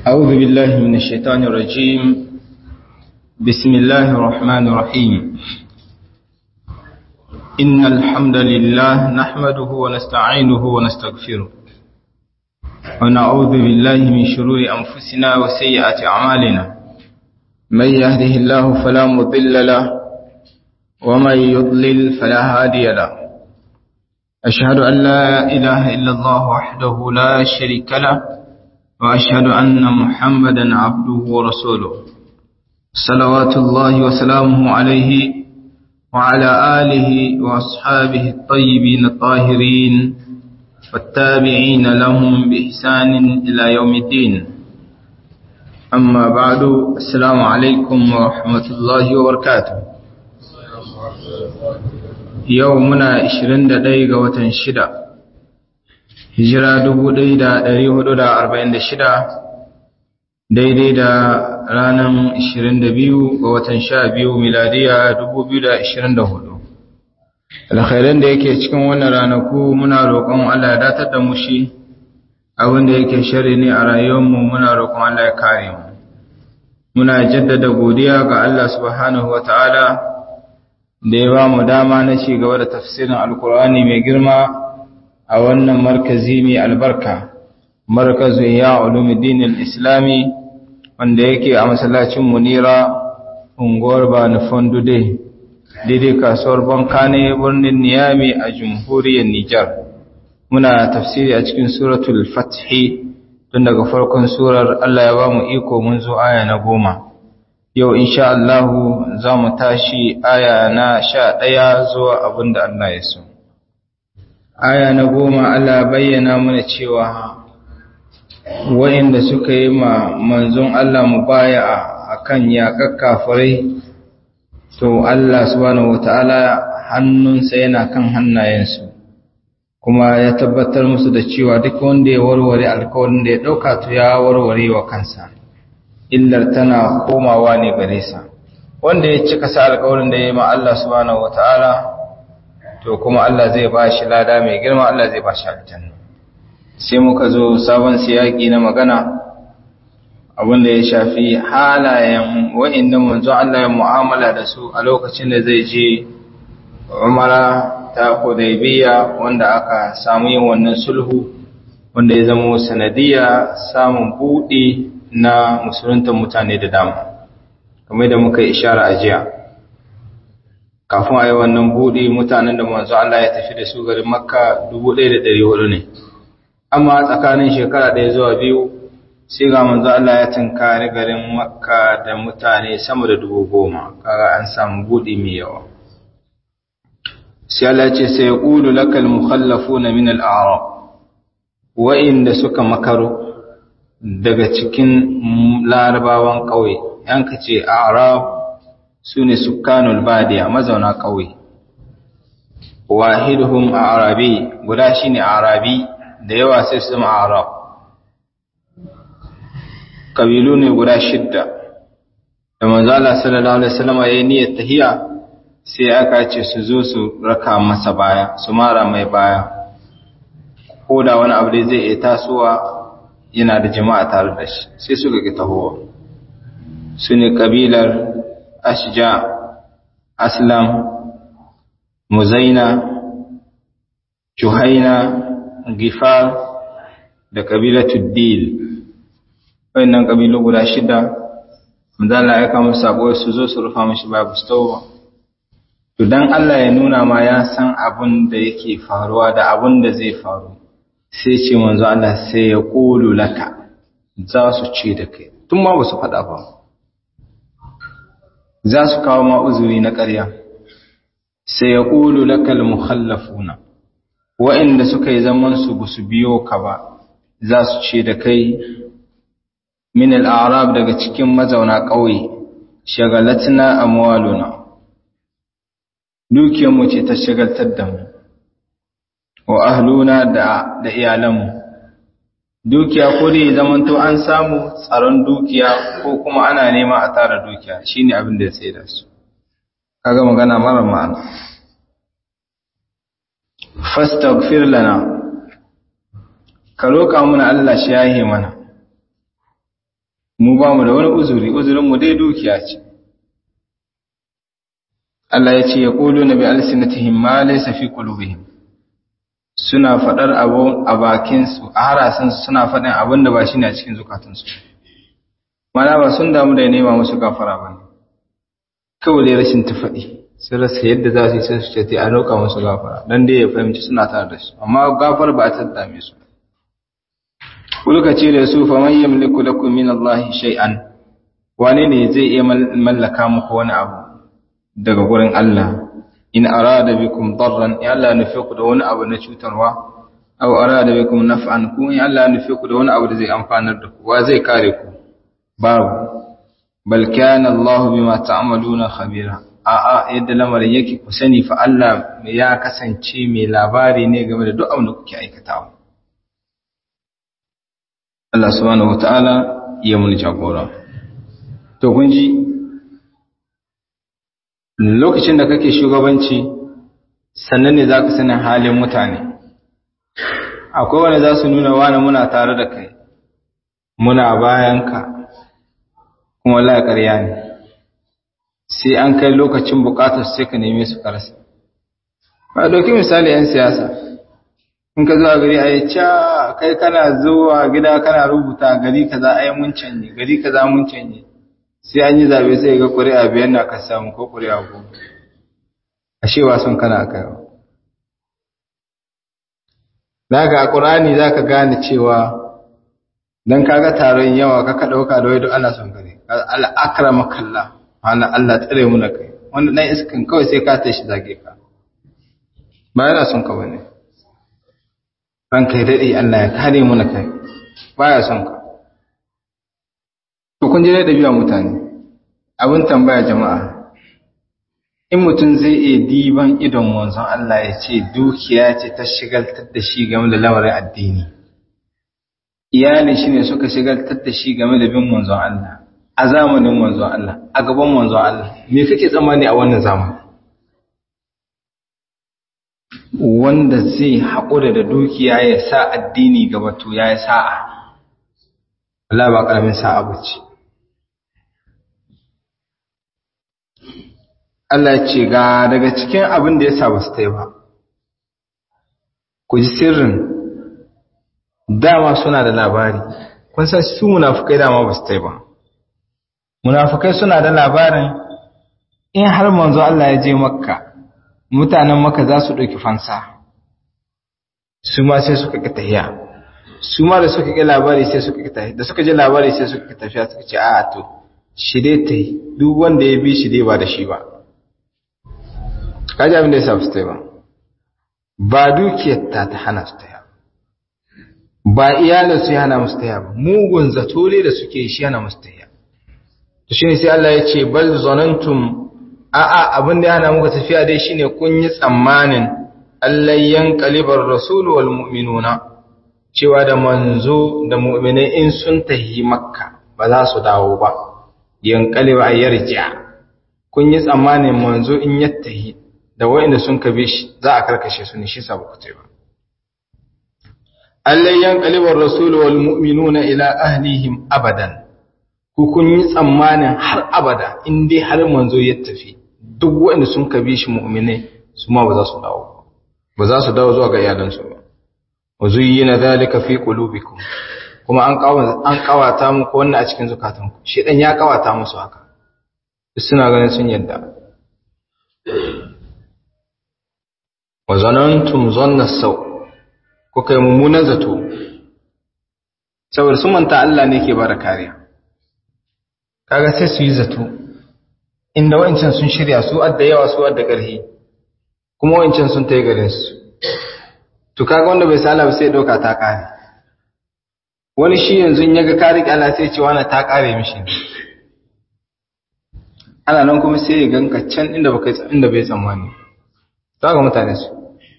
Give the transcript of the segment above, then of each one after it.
أعوذ بالله من الشيطان الرجيم بسم الله الرحمن الرحيم إن الحمد لله نحمده ونستعينه ونستغفره ونعوذ بالله من شرور أنفسنا وسيئات أعمالنا من يهده الله فلا مضل له ومن يضلل فلا هادي له أشهد أن لا إله إلا الله وحده لا شريك له وأشهد أن محمدا عبده ورسوله صلوات الله وسلامه عليه وعلى آله وأصحابه الطيبين الطاهرين والتابعين لهم بإحسان إلى يوم الدين أما بعد السلام عليكم ورحمة الله وبركاته يومنا 21 ga watan shida hijira 1446 daidai da ranar 22 ga watan 12 miladiya 2024 alkhairan da yake cikin wannan ranaku muna roƙon Allah ya datar da mu shi abinda yake shari ne a rayuwarmu muna roƙon Allah ya kare mu muna jaddada godiya ga Allah subhanahu wataala da ya ba mu dama na ci gaba da tafsirin alkur'ani mai girma a wannan markazi mai albarka markazu ya ulumuddin al-islami wanda yake a masallacin munira unguwar bani fondude daidai kasuwar banka ne birnin niyami a jamhuriyar nijar muna tafsiri a cikin suratul fathi tun daga farkon surar allah ya ba mu iko mun zo aya na goma yau insha Allahu za mu tashi aya na sha ɗaya zuwa abin da Allah ya so. Aya na goma Allah bayyana mana cewa wa'inda suka yi ma manzon Allah mu baya a kan yaƙar kafirai, to Allah subhanahu wata'ala hannunsa yana kan hannayensu, kuma ya tabbatar musu da cewa duk wanda ya warware alkawarin da ya ɗauka to ya warware wa kansa. illar tana komawa ne gare sa wanda ya cika sa alƙawarin da ya yi ma Allah subhanahu wataala to kuma Allah zai ba shi lada mai girma Allah zai ba shi aljanna sai muka zo sabon siyaki na magana abinda ya shafi halayen wa'inda manzo Allah ya mu'amala da su a lokacin da zai je Umara ta Hudaybiya wanda aka samu yin wannan sulhu wanda ya zama sanadiya samun buɗe na musulunta mutane da dama kamar da muka yi ishara a jiya kafin a yi wannan buɗe mutanen da manzo Allah ya tafi da su garin makka 1400 ne amma tsakanin shekara ɗaya zuwa biyu sai ga manzo Allah ya tunkari garin makka da mutane sama da dubu goma kaga an samu buɗe mai yawa sai Allah ce sai ya ƙulu lakal mukhallafuna min al-a'rab wa'inda suka makaro daga cikin larabawan ƙauye yanka ce arab su ne sukanul badiya mazauna ƙauye wahiduhum arabi guda shine arabi da yawa sai su zama arab kabilu ne guda shidda da manzo Allah sallallahu alaihi wasallam yayin niyyar tahiya sai aka ce su zo su raka masa baya su mara mai baya ko da wani abu da zai iya tasowa yana da jama'a tare da shi sai suka ki tahowa su ne ƙabilar ashja aslam muzaina juhaina gifar da ƙabilar tuddil wayannan ƙabilu guda shida manzala ya kama sabo su zo su rufa mashi babu stowa to dan Allah ya nuna ma ya san abin da yake faruwa da abin da zai faru sai ce manzo Allah sai ya ƙulu laka za su ce da kai tun ma ba su faɗa ba za su kawo ma uzuri na ƙarya sai ya ƙulu laka al-mukhallafuna wa'inda suka yi zaman su ba su biyo ka ba za su ce da kai min al-a'rab daga cikin mazauna ƙauye shagalatna amwaluna dukiyarmu ce ta shagaltar da mu wa ahluna da da iyalanmu dukiya ko dai zamanto an samu tsaron dukiya ko kuma ana nema a tara dukiya shine abin da ya tsaye da su kaga magana mara ma'ana fastaghfir lana ka roƙa mana Allah shi yahe mana mu ba mu da wani uzuri uzurinmu dai dukiya ce Allah ya ce ya ƙulu na bi alsinatihim ma laysa fi qulubihim suna faɗar abu a bakinsu a harasansu suna faɗin abin da ba shi ne a cikin zukatansu mana ba sun damu da nema musu gafara ba ne kawai dai rashin ta faɗi sun rasa yadda za su yi sai su ce a roƙa musu gafara don dai ya fahimci suna tare da su amma gafar ba ta dame su kulka ce da su faman yamliku lakum min Allah shay'an wane ne zai iya mallaka muku wani abu daga gurin Allah in arada bikum darran ya Allah nufi ku da wani abu na cutarwa aw arada bikum naf'an ku in Allah nufi ku da wani abu da zai amfanar da ku wa zai kare ku babu bal kana Allah bima ta'maluna khabira a a yadda lamarin yake ku sani fa Allah ya kasance mai labari ne game da duk abin da kuke aikatawa Allah subhanahu wataala ya mun jagora to kun ji lokacin da kake shugabanci sannan ne za ka sanin halin mutane akwai wanda za su nuna wani muna tare da kai muna bayanka kuma la ƙarya ne sai an kai lokacin bukatar sai ka neme su karasa ba ɗauki misali 'yan siyasa in ka zuwa gari a yi ca kai kana zuwa gida kana rubuta gari kaza ai mun canje gari kaza mun canje sai an yi zabe sai ga ƙuri'a biyar na ka samu ko ƙuri'a goma ashe wasan kana kai daga a ƙur'ani za ka gane cewa don kaga taron yawa ka ɗauka da wai duk ana son gare al'akrama kalla hana Allah tsare mu na kai wanda ɗan iskan kawai sai ka tashi zage ka ba yana son ka bane ran kai daɗe Allah ya kare mu na kai baya son ka to kun je da biya mutane abin tambaya jama'a in mutum zai iya diban idon manzon Allah ya ce dukiya ce ta shigaltar da shi game da lamarin addini iyalin shi ne suka shigaltar da shi game da bin manzon Allah a zamanin manzon Allah a gaban manzon Allah me kake tsammani a wannan zamani wanda zai haƙura da dukiya ya sa addini gaba to ya yi sa'a Allah ba ƙaramin sa'a bace Allah ce ga daga cikin abin da ya sa ba su ta yi ba ku ji sirrin dama suna da labari kun san su munafukai dama ba su ta yi ba munafukai suna da labarin in har manzo Allah ya je makka mutanen makka za su ɗauki fansa su ma sai suka ƙi tahiya su ma da suka ƙi labari sai suka ƙi tahiya da suka je labari sai suka ƙi tafiya suka ce a to shi dai ta yi duk wanda ya bi shi dai ba da shi ba kaji abin da ya sa su ta yi ba ba dukiyar ta ta hana su ta yi ba iyalin su ya hana musu ta yi ba mugun zato ne da suke shi hana musu ta yi to shi ne sai Allah ya ce bal zonantum a'a abin da ya hana muka tafiya dai shine kun yi tsammanin Allah yanqalibar rasul wal mu'minuna cewa da manzo da mu'minai in sun tahi makka ba za su dawo ba yanqaliba yarja kun yi tsammanin manzo in ya tahi da wa'inda sun kabe shi za a karkashe su ne shi sa ku ce ba Allah yanqalibar rasul wal mu'minuna ila ahlihim abadan ku kun yi tsammanin har abada in dai har manzo ya tafi duk wa'inda sun kabe shi mu'minai su ma ba za su dawo ba za su dawo zuwa ga iyalansu ba wa zuyyina dhalika fi qulubikum kuma an kawata an kawata muku wannan a cikin zukatanku shedan ya kawata musu haka suna ganin sun yadda wa zanantum zanna saw ko kai mummunan zato saboda sun manta Allah ne ke bada kariya kaga sai su yi zato inda wancan sun shirya su adda yawa su adda ƙarfi kuma wancan sun tayi garin su to kaga wanda bai sala ba sai dauka ta kare wani shi yanzu in yaga kare Allah sai ce wani ta kare mishi ana nan kuma sai ya ganka can inda baka inda bai tsammani ga mutane su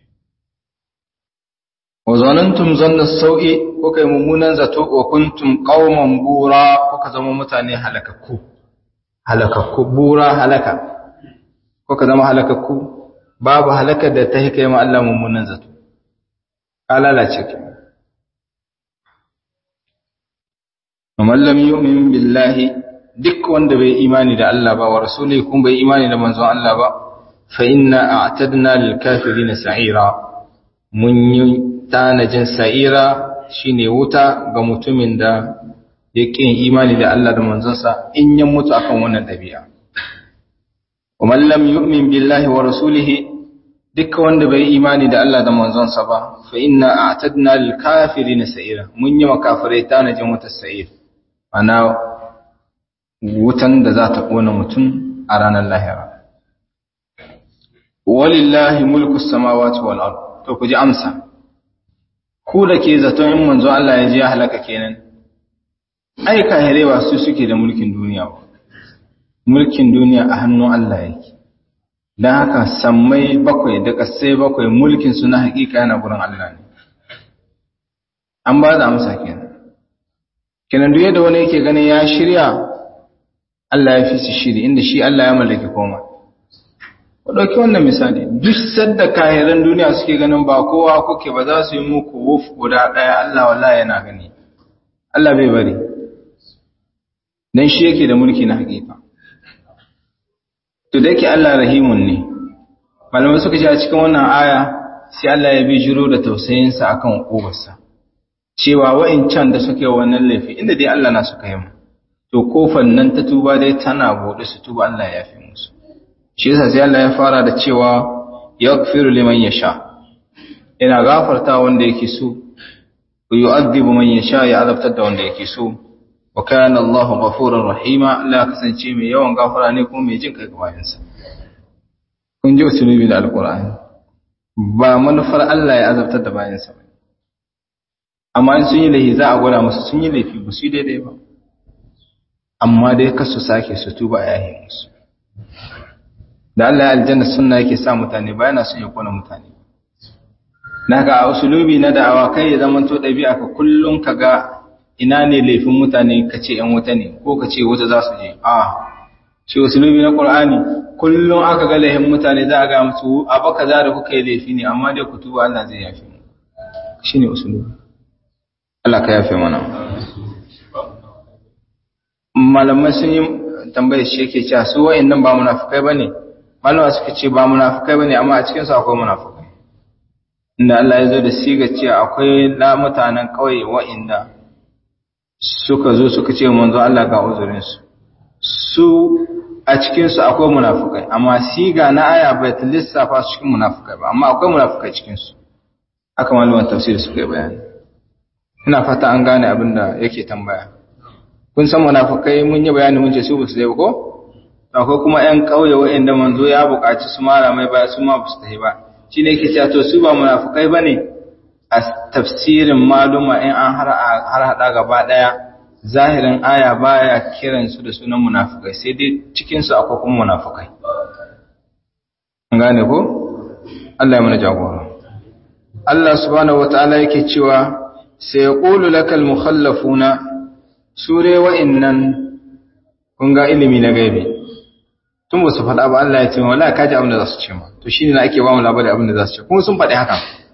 wa zanantum zanna sau'i ko kai mummunan zato wa kuntum qauman bura ko ka zama mutane halakakku halakakku bura halaka ko ka zama halakakku babu halakar da ta kai ma Allah mummunan zato ka lalace ki man lam yu'min billahi duk wanda bai imani da Allah ba wa rasuli kun bai imani da manzon Allah ba fa inna a'tadna lil kafirin sa'ira mun yi tanajin sa'ira shine wuta ga mutumin da ya ƙin imani da Allah da manzonsa in ya mutu akan wannan ɗabi'a wa man lam yu'min billahi wa rasulihi duk wanda bai imani da Allah da manzonsa ba fa inna a'tadna lil kafirin sa'ira mun yi makafirai tanajin wata sa'ir ana wutan da za ta kona mutum a ranar lahira walillahi mulku samawati wal ard to ku ji amsa ku da ke zaton in manzo Allah ya ji ya halaka kenan ai kahirewa su suke da mulkin duniya ba mulkin duniya a hannun Allah yake dan haka sammai bakwai da kasai bakwai mulkin su na hakika yana gurin Allah ne an ba da amsa kenan kenan duk yadda wani yake ganin ya shirya Allah ya fi su shiri inda shi Allah ya mallaki komai ku ɗauki wannan misali duk sadda kahiran duniya suke ganin ba kowa kuke ba za su yi muku wuf guda ɗaya Allah wallahi yana gani Allah bai bari dan shi yake da mulki na hakika to da yake Allah rahimun ne malamai suka ce a cikin wannan aya sai Allah ya bi jiro da tausayinsa akan ubarsa cewa wa'incan da suke wannan laifi inda dai Allah na suka yi mu to kofan nan ta tuba dai tana bude su tuba Allah ya fi musu shi yasa sai Allah ya fara da cewa yaghfiru liman yasha yana gafarta wanda yake so yu'adhibu man yasha ya azabtar da wanda yake so wa kana Allahu ghafurur rahima Allah kasance mai yawan gafara ne kuma mai jin kai ga bayansa kun ji usulubi da alqur'ani ba manufar Allah ya azabtar da bayansa ba amma in sun yi laifi za a gwada musu sun yi laifi ba su yi daidai ba amma dai kasu sake su tuba a yahin musu da Allah ya aljanna sunna yake sa mutane ba yana son ya kona mutane naka a usulubi na da'awa kai ya zama to ɗabi'a ka kullum ka ga ina ne laifin mutane ka ce ‘yan wuta ne ko ka ce wuta za su je a shi usulubi na ƙur'ani kullum aka ga laifin mutane za a ga musu abu kaza da kuka yi laifi ne amma dai ku tuba Allah zai yafe mu shi ne usulubi Allah ka yafe mana malamai sun yi tambayar shi yake cewa su wa'annan ba munafukai bane malama suka ce ba munafukai bane amma a cikin su akwai munafukai inda Allah ya zo da siga cewa akwai la mutanen kauye wa'inda suka zo suka ce manzo Allah ga uzurin su su a cikin su akwai munafukai amma siga na aya bai ta lissafa su cikin munafukai ba amma akwai munafukai cikin su haka malaman tafsir suka yi bayani ina fata an gane abin da yake tambaya kun san munafukai mun yi bayani mun ce su basu dai ko akwai kuma ƴan ƙauye waɗanda manzo ya buƙaci su mara mai baya su ma basu tafi ba shi ne yake cewa to su ba munafukai bane a tafsirin maluma in an har har hada gaba daya zahirin aya baya kiran su da sunan munafukai sai dai cikin su akwai kuma munafukai an gane ko Allah ya mana jagora Allah subhanahu wataala yake cewa sai yaqulu lakal mukhallafuna sure wa'innan kun ga ilimi na gaibi tun ba su faɗa ba Allah ya ce wala kaji abin da za su ce ma to shine na ake ba mu labari abin da za su ce kuma sun faɗi haka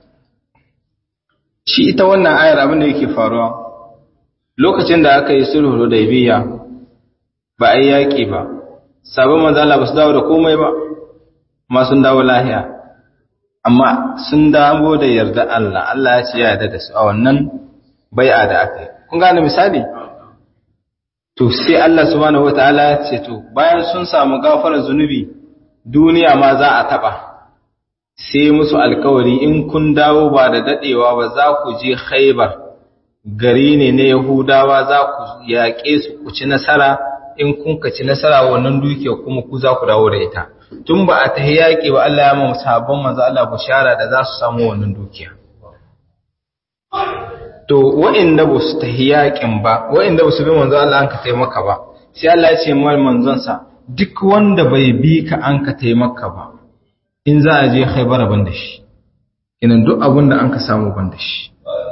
shi ita wannan ayar abin da yake faruwa lokacin da aka yi sulhu da ibiya ba a yi yaƙi ba sabon manzo Allah ba su dawo da komai ba amma sun dawo lahiya amma sun dawo da yarda Allah Allah ya ce ya yarda da su a wannan bai'a da aka yi kun gane misali to sai Allah subhanahu wataala ya ce to bayan sun samu gafarar zunubi duniya ma za a taba sai musu alkawari in kun dawo ba da dadewa ba za ku je Khaibar gari ne na Yahudawa za ku yaƙe su ku ci nasara in kun ka ci nasara wannan dukiya kuma ku za ku dawo da ita tun ba a tahi yaƙi ba Allah ya ma sabon manzo Allah bushara da za su samu wannan dukiya to wa'inda ba su tahi yaƙin ba wa'inda ba su bi manzo Allah an ka taimaka ba sai Allah ya ce mal manzonsa duk wanda bai bi ka an ka taimaka ba in za a je Khaibar ban da shi kinan duk abin da an ka samu ban da shi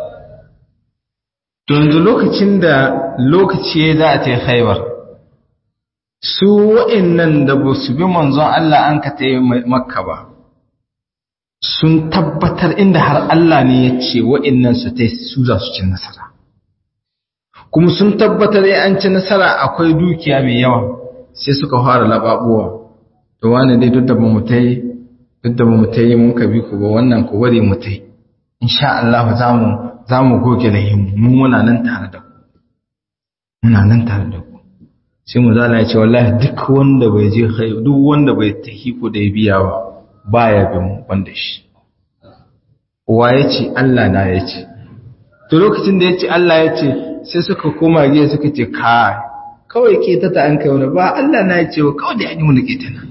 to yanzu lokacin da lokaci za a tayi Khaibar su wa'innan da ba su bi manzon Allah an ka taimaka ba sun tabbatar inda har Allah ne ya ce wa'innan su ta su za su cin nasara kuma sun tabbatar ya an ci nasara akwai dukiya mai yawa sai suka fara lababuwa to wani dai duk da ba mu ta yi duk da ba mu ta yi mun ka bi ku ba wannan ku bari mu ta yi insha Allah za mu za mu goge lahimu mu muna nan tare da ku muna nan tare da ku sai mu zala ya ce wallahi duk wanda bai je duk wanda bai tahi ku da biya ba baya bin wanda shi wa ya ce Allah na ya ce to lokacin da ya ce Allah ya ce sai suka koma giya suka ce kai kawai ke ta ta an kai wani ba Allah na ya ce wa kawai da ya yi mu ke ta nan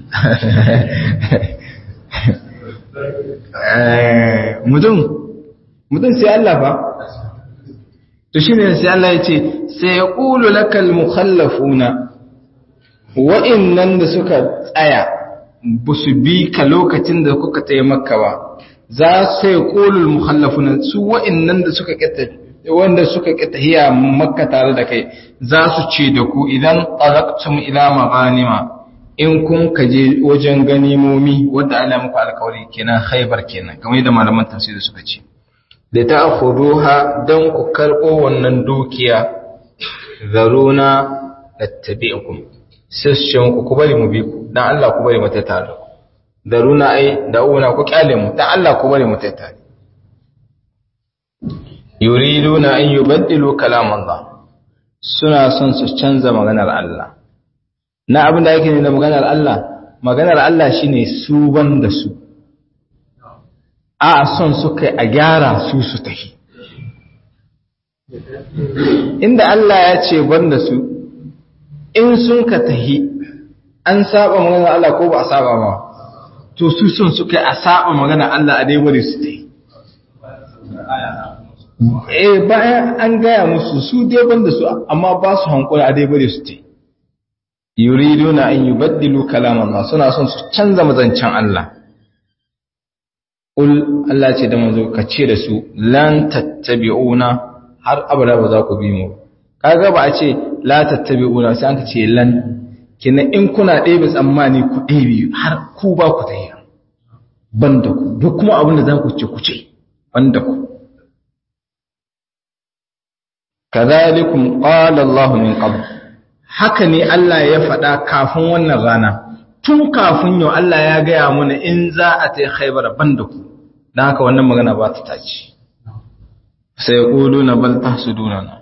mutum mutum sai Allah ba to shi ne sai Allah ya ce sai ya ƙulu lakal mukhallafuna wa'innan da suka tsaya ba su bi ka lokacin da kuka tsaye maka ba za su yi ƙulul mukhallafuna su wa'innan da suka ƙeta wanda suka ƙeta hiya makka tare da kai za su ce da ku idan talaqtum ila maghanima in kun kaje wajen ganimomi wanda Allah muku alƙawari kenan khaybar kenan kamar yadda malaman tafsiri suka ce da ta khuduha dan ku karɓo wannan dukiya zaruna tattabi'ukum sashen ku ku bari mu bi ku dan Allah ku bari mu ta tare zaruna ai da'una ku kyale mu dan Allah ku bari mu ta tare yuriduna an yubaddilu kalam Allah suna son su canza maganar Allah na abin da yake ne da maganar Allah maganar Allah shine su ban da su a son su kai a gyara su su tafi inda Allah ya ce ban da su in sun ka tahi an saba maganar Allah ko ba a saba ba to su son su kai a saba maganar Allah a dai bari su tahi eh bayan an gaya musu su dai ban da su amma ba su hankula a dai bari su tahi yuriduna an yubaddilu kalam Allah suna son su canza mazancin Allah ul Allah ce da manzo ka ce da su lan tattabi'una har abada ba za ku bi mu kaga ba a ce la tattabi'una sai an ce lan kina in kuna ɗebe tsammani ku ɗebe har ku ba ku tayi banda ku duk kuma abin da za ku ce ku ce banda ku kadhalikum qala Allah min qabl haka ne Allah ya faɗa kafin wannan rana tun kafin yau Allah ya gaya mana in za a ta khaibar banda ku don haka wannan magana ba ta taci sai ya ƙulu na bal ta su dunana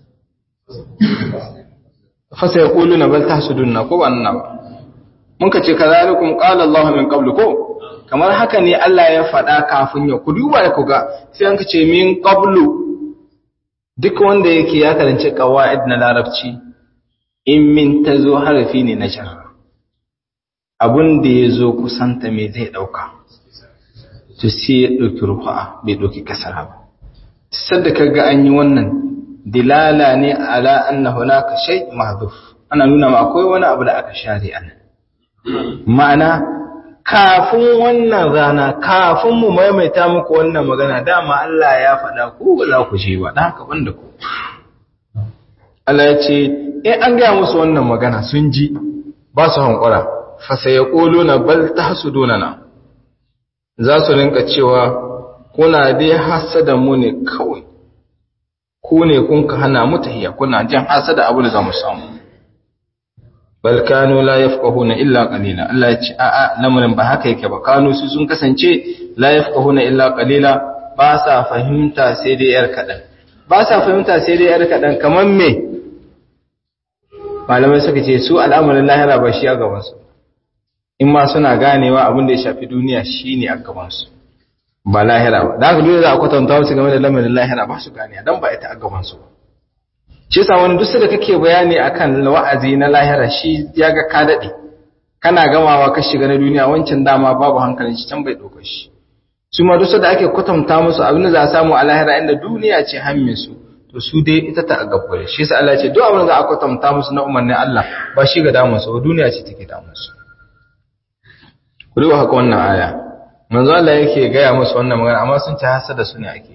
fa sai ya ƙulu na bal ta su dunana ko ba nuna ba mun ka ce ka zalikun ƙala Allah min ƙablu ko kamar haka ne Allah ya faɗa kafin yau ku duba da ku ga sai an ka ce min ƙablu duk wanda yake ya karanci ƙawa'id na larabci in min ta zo harafi ne na jarra abun da ya zo kusanta me zai ɗauka to sai ya ɗauki rufa bai ɗauki kasara ba sadda ka ga an yi wannan dilala ne ala anna hunaka shay mahdhuf ana nuna ma akwai wani abu da aka share an ma'ana kafin wannan rana kafin mu maimaita muku wannan magana dama Allah ya faɗa ku ba za ku je ba dan haka banda ku Allah ya ce in an gaya musu wannan magana sun ji ba su hankura fa sayaquluna bal tahsuduna za su rinka cewa kuna dai hasada mu ne kawai ku ne kun ka hana mu tahiya kuna jin hasada abu da za mu samu bal kanu la yafqahuna illa qalila Allah ya ce a a lamarin ba haka yake ba kanu su sun kasance la yafqahuna illa qalila ba sa fahimta sai dai yar kadan ba sa fahimta sai dai yar kadan kaman me malamai suka ce su al'amarin lahira ba shi a gaban su in ma suna ganewa abin da ya shafi duniya shine a gaban su ba lahira ba da haka dole za a kwatanta wasu game da lamarin lahira ba su gane dan ba ita a gaban su ba shi yasa wani duk da kake bayani akan wa'azi na lahira shi ya ga ka dade kana gamawa ka shiga na duniya wancan dama babu hankalin shi can bai dauka shi su ma duk da ake kwatanta musu abin da za a samu a lahira inda duniya ce hammin su to su dai ita ta gabbare shi yasa Allah ya ce duk abin da za a kwatanta musu na umarnin Allah ba shi ga damun su ba duniya ce take damun su ku duba haka wannan aya manzo Allah yake gaya musu wannan magana amma sun ci hasada su ne ake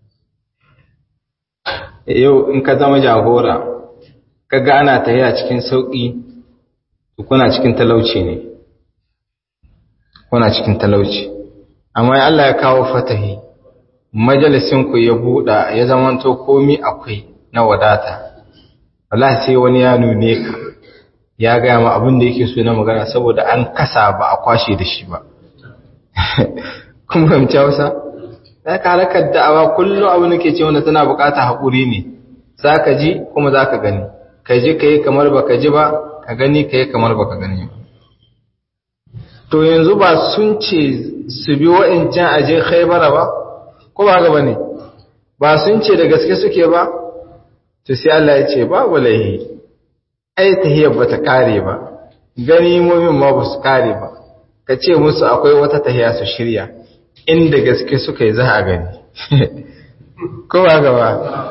yi yau in ka zama jagora kaga ana tafiya cikin sauki kuna cikin talauci ne kuna cikin talauci amma Allah ya kawo fatahi majalisin ku ya buɗa ya zamanto komi akwai na wadata wallahi sai wani ya nune ka ya gaya ma abin da yake so na magana saboda an kasa ba a kwashe da shi ba kuma fahimci hausa za ka halakar da'awa kullum abin da ke ce wanda tana bukata haƙuri ne za ka ji kuma za ka gani ka ji ka yi kamar ba ka ji ba ka gani ka yi kamar ba ka gani ba to yanzu ba sun ce su bi wa'incan aje khaibara ba ko ba gaba ne ba sun ce da gaske suke ba to sai Allah ya ce babu laihi ai tahiyar ba ta kare ba gani mumin ma ba su kare ba ka ce musu akwai wata tahiya su shirya inda gaske suka yi za a gani ko ba gaba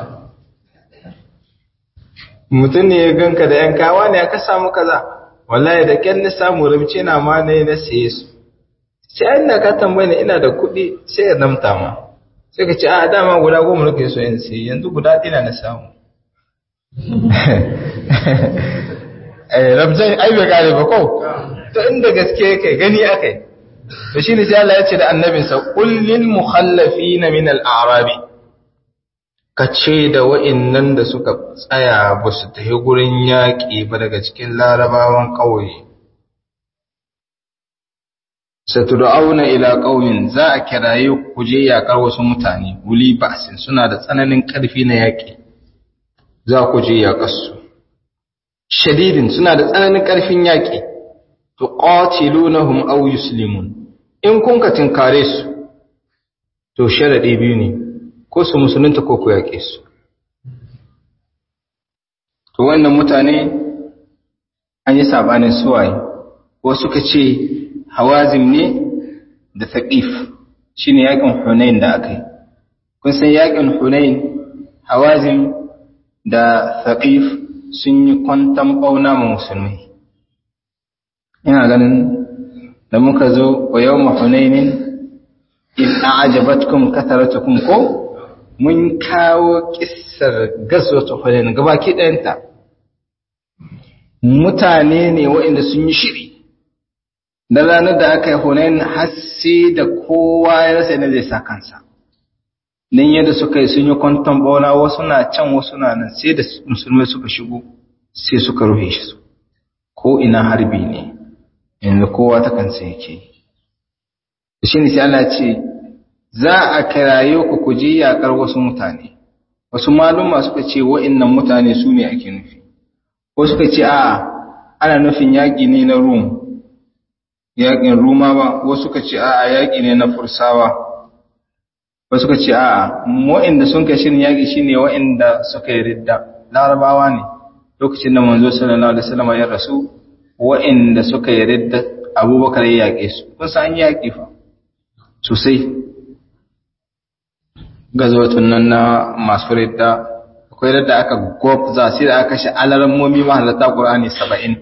mutum ne ya ganka da yan kawa ne aka samu kaza wallahi da kyan na samu rabce na ma ne na saye su sai an da ka tambaye ni ina da kuɗi sai ya namta ma sai ka ce a dama guda goma nake so in sai yanzu guda ɗina na samu eh rabzai ai bai kare ba ko to inda gaske yake gani akai to shine sai Allah ya ce da annabinsa qul lil mukhallafina min al a'rabi kace da wa'annan da suka tsaya ba su tafi gurin yaƙi ba daga cikin larabawan ƙauye satud'auna ila qaumin za a kiraye ku je yaƙar wasu mutane wuli ba'sin suna da tsananin ƙarfi na yaƙi za ku je yaƙar su shadidin suna da tsananin ƙarfin yaƙi tuqatilunahum aw yuslimun in kun ka tinkare su to sharadi biyu ne ko su musulunta ko ku yaƙe su to wannan mutane an yi sabanin suwaye ko suka ce hawazim ne da thaqif shine yaƙin hunain da aka yi kun san yaƙin hunain hawazim da thaqif sun yi kwantan ɓauna ma musulmai ina ganin da muka zo wa yau mahunainin in a'ajabatkum kasaratukum ko mun kawo kissar gazwatu hunain gabaki ɗayanta mutane ne waɗanda sun yi shiri da ranar da aka yi hunain har sai da kowa ya rasa ne zai sa kansa nan yadda suka yi sun yi kwanton bauna wasu na can wasu na nan sai da musulmai suka shigo sai suka rufe shi ko ina harbi ne yanzu kowa ta kansa yake shi ne sai Allah ce za a kiraye ku ku je yakar wasu mutane wasu maluma suka ce wa'annan mutane su ne ake nufi ko suka ce a ana nufin yaƙi ne na rum yaƙin rumawa wasu suka ce a yaƙi ne na fursawa wasu suka ce a wa'anda sun kai shirin yaƙi shine wa'anda suka yi ridda larabawa ne lokacin da manzo sallallahu alaihi wasallam ya rasu wa'inda suka yi ridda abubakar ya yaƙe su kun san an yaƙi fa sosai gazawatun nan na masu ridda akwai ridda aka gwabza sai da aka kashe alarammomi mahalarta ƙur'ani saba'in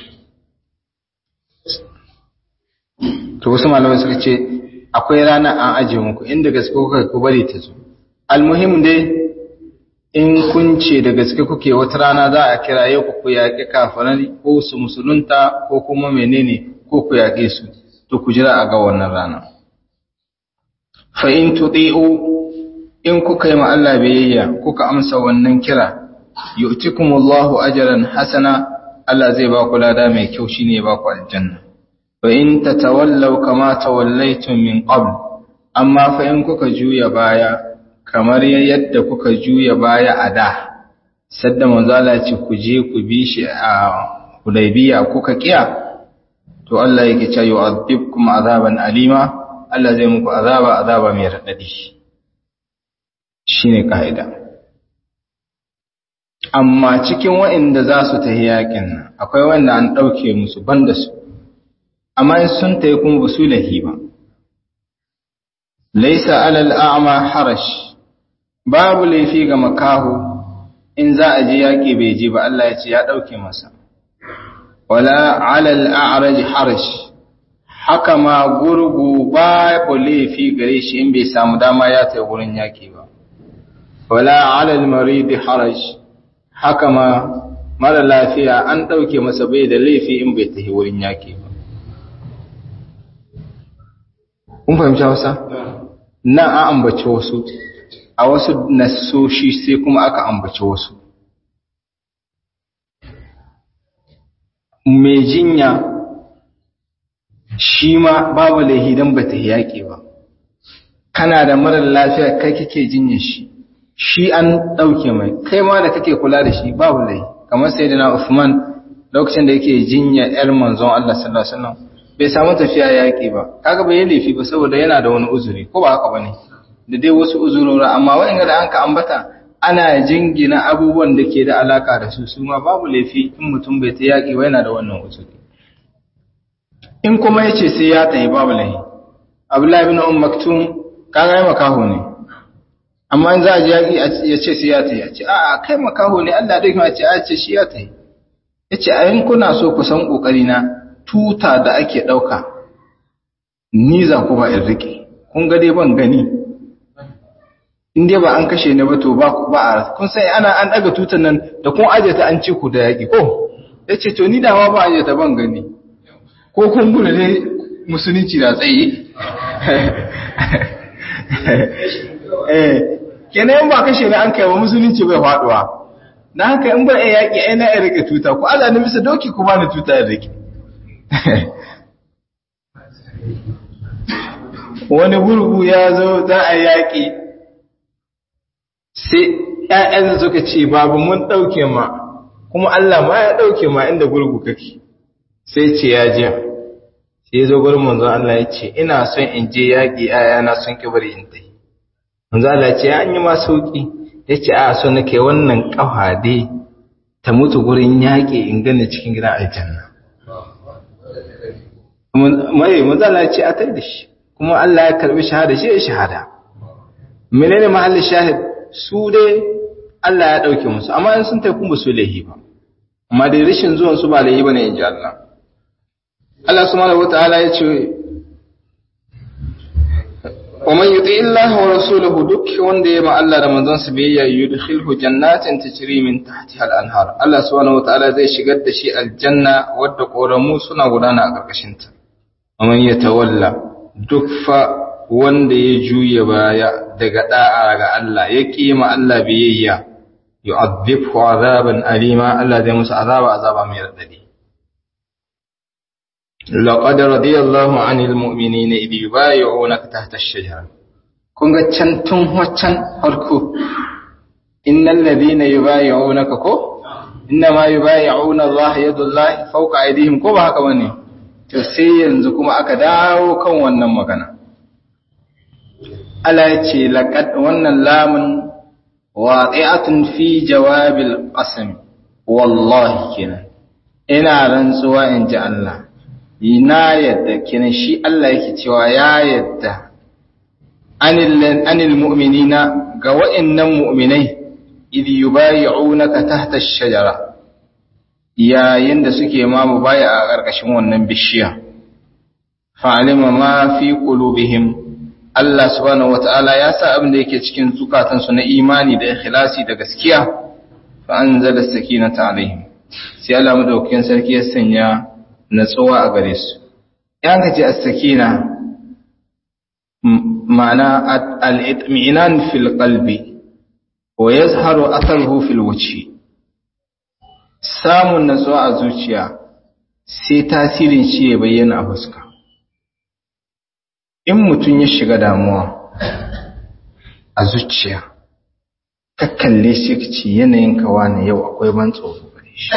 to wasu malamai suka ce akwai rana an ajiye muku inda gaske kuka ku bari ta zo almuhim dai in kun ce da gaske kuke wata rana za a kiraye ku ku yaƙi kafirai ko su musulunta ko kuma menene ko ku yaƙe su to ku jira a ga wannan rana fa in tuti'u in kuka yi ma Allah biyayya kuka amsa wannan kira yu'tikumullahu ajran hasana Allah zai ba ku lada mai kyau shine ba ku aljanna fa in tatawallaw kama tawallaytum min qabl amma fa in kuka juya baya kamar yadda kuka juya baya a da sadda manzala ce ku je ku bi shi a Hudaybiya kuka kiya to Allah yake cewa yu'adhibkum azaban alima Allah zai muku azaba azaba mai radadi shine kaida amma cikin waɗanda za su tafi yakin nan akwai wanda an ɗauke musu banda su amma in sun tafi kuma ba su lahi ba laisa alal a'ma harash babu laifi ga makahu in za a je yaƙi bai je ba Allah ya ce ya ɗauke masa wala alal a'raj harash haka ma gurgu babu laifi gare shi in bai samu dama ya tafi wurin yaƙi ba wala alal marid harash haka ma mara lafiya an ɗauke masa bai da laifi in bai tafi wurin yaƙi ba kun fahimci Hausa nan an ambaci wasu a wasu nasoshi sai kuma aka ambaci wasu mai jinya shi ma babu laihi don ba ta yaƙi ba kana da marar lafiya kai kake jinya shi shi an ɗauke mai kai ma da kake kula da shi babu laihi kamar sai na Uthman lokacin da yake jinya ‘yar manzon Allah sallallahu Alaihi wasallam bai samu tafiya yaƙi ba kaga bai yi laifi ba saboda yana da wani uzuri ko ba haka ba ne da dai wasu uzurora amma waɗanda da an ka ambata ana jingina abubuwan da ke da alaka da su su ma babu laifi in mutum bai ta yaƙi ba yana da wannan uzuri in kuma ya ce sai ya tayi babu laifi abdullahi bin um maktum kaga ya makaho ne amma in za a ji yaƙi ya ce sai ya tayi a ce a'a kai makaho ne Allah dai kuma ce a ce shi ya tayi ya ce a yin kuna so ku san ƙoƙari na tuta da ake ɗauka ni za ku ba in riƙe kun ga dai ban gani in dai ba an kashe ne ba to ba a kun sai ana an daga tutan nan da kun aje ta an ci ku da yaki ko yace to ni dawa ba aje ta ban gani ko kun gudu ne musulunci da tsaye eh kenan ba kashe ne an kai wa musulunci bai faduwa na haka in ba a yaki ai na ya rike tuta ku Allah ne bisa doki ku bani tuta ya rike wani gurgu ya zo za a yaki sai ‘ya'yansa suka ce, Babu mun ɗauke ma, kuma Allah ma ya ɗauke ma inda gurgu kake, sai ce ya jiya, sai zo gurin manzon Allah ya ce, Ina son in je yaƙi ‘ya'yana sun bari in ta yi. Manzon Allah ce, Ya yi ma sauƙi, ya ce, A so nake wannan ƙafa dai ta mutu gurin yaƙi in gani cikin gidan aljanna. Mai, manzon Allah ya ce, A tai da shi, kuma Allah ya karɓi shahada shi ya shahada. Menene mahallin shahid? su dai Allah ya ɗauke musu amma in sun tafi ba su laihi ba amma dai rashin zuwan su ba laihi bane inji Allah Allah subhanahu wataala ya ce wa man yuti Allah wa rasulahu duk wanda ya ma Allah da manzon sa biyayya yudkhilhu jannatin tajri min tahtiha al-anhar Allah subhanahu wataala zai shigar da shi aljanna wadda koramu suna gudana a karkashin ta wa man yatawalla duk fa wanda ya juya baya daga da'a ga Allah ya kima Allah biyayya yu'adhibhu azaban alima Allah zai musu azaba azaba mai radadi laqad radiyallahu 'anil mu'minina idh yubayyi'unaka tahta ash-shajara kun ga can tun waccan farko innal ladina yubayyi'unaka ko inna ma yubayyi'una Allah yadullahi fawqa aydihim ko ba haka bane to sai yanzu kuma aka dawo kan wannan magana Allah ya ce laƙad wannan lamun waƙi'atun fi jawabil ƙasami wallahi kenan ina rantsuwa in ji Allah na yadda kenan shi Allah yake cewa ya yadda anil mu'minina ga wa'innan mu'minai idh yubayi'unaka tahta ash-shajara yayin da suke ma mubaya a ƙarƙashin wannan bishiya fa'alima ma fi qulubihim Allah subhanahu wata'ala ya sa abin da yake cikin zukatansu na imani da ikhlasi da gaskiya fa anzala sakinata alaihim sai Allah madaukakin sarki ya sanya natsuwa a gare su yan kace as-sakina ma'ana al-itminan fil qalbi wa yazharu atharuhu fil wajhi samun natsuwa a zuciya sai tasirin shi ya bayyana a fuska in mutum ya shiga damuwa a zuciya ka kalle shi ka ce yanayin kawa na yau akwai ban tsoro gare shi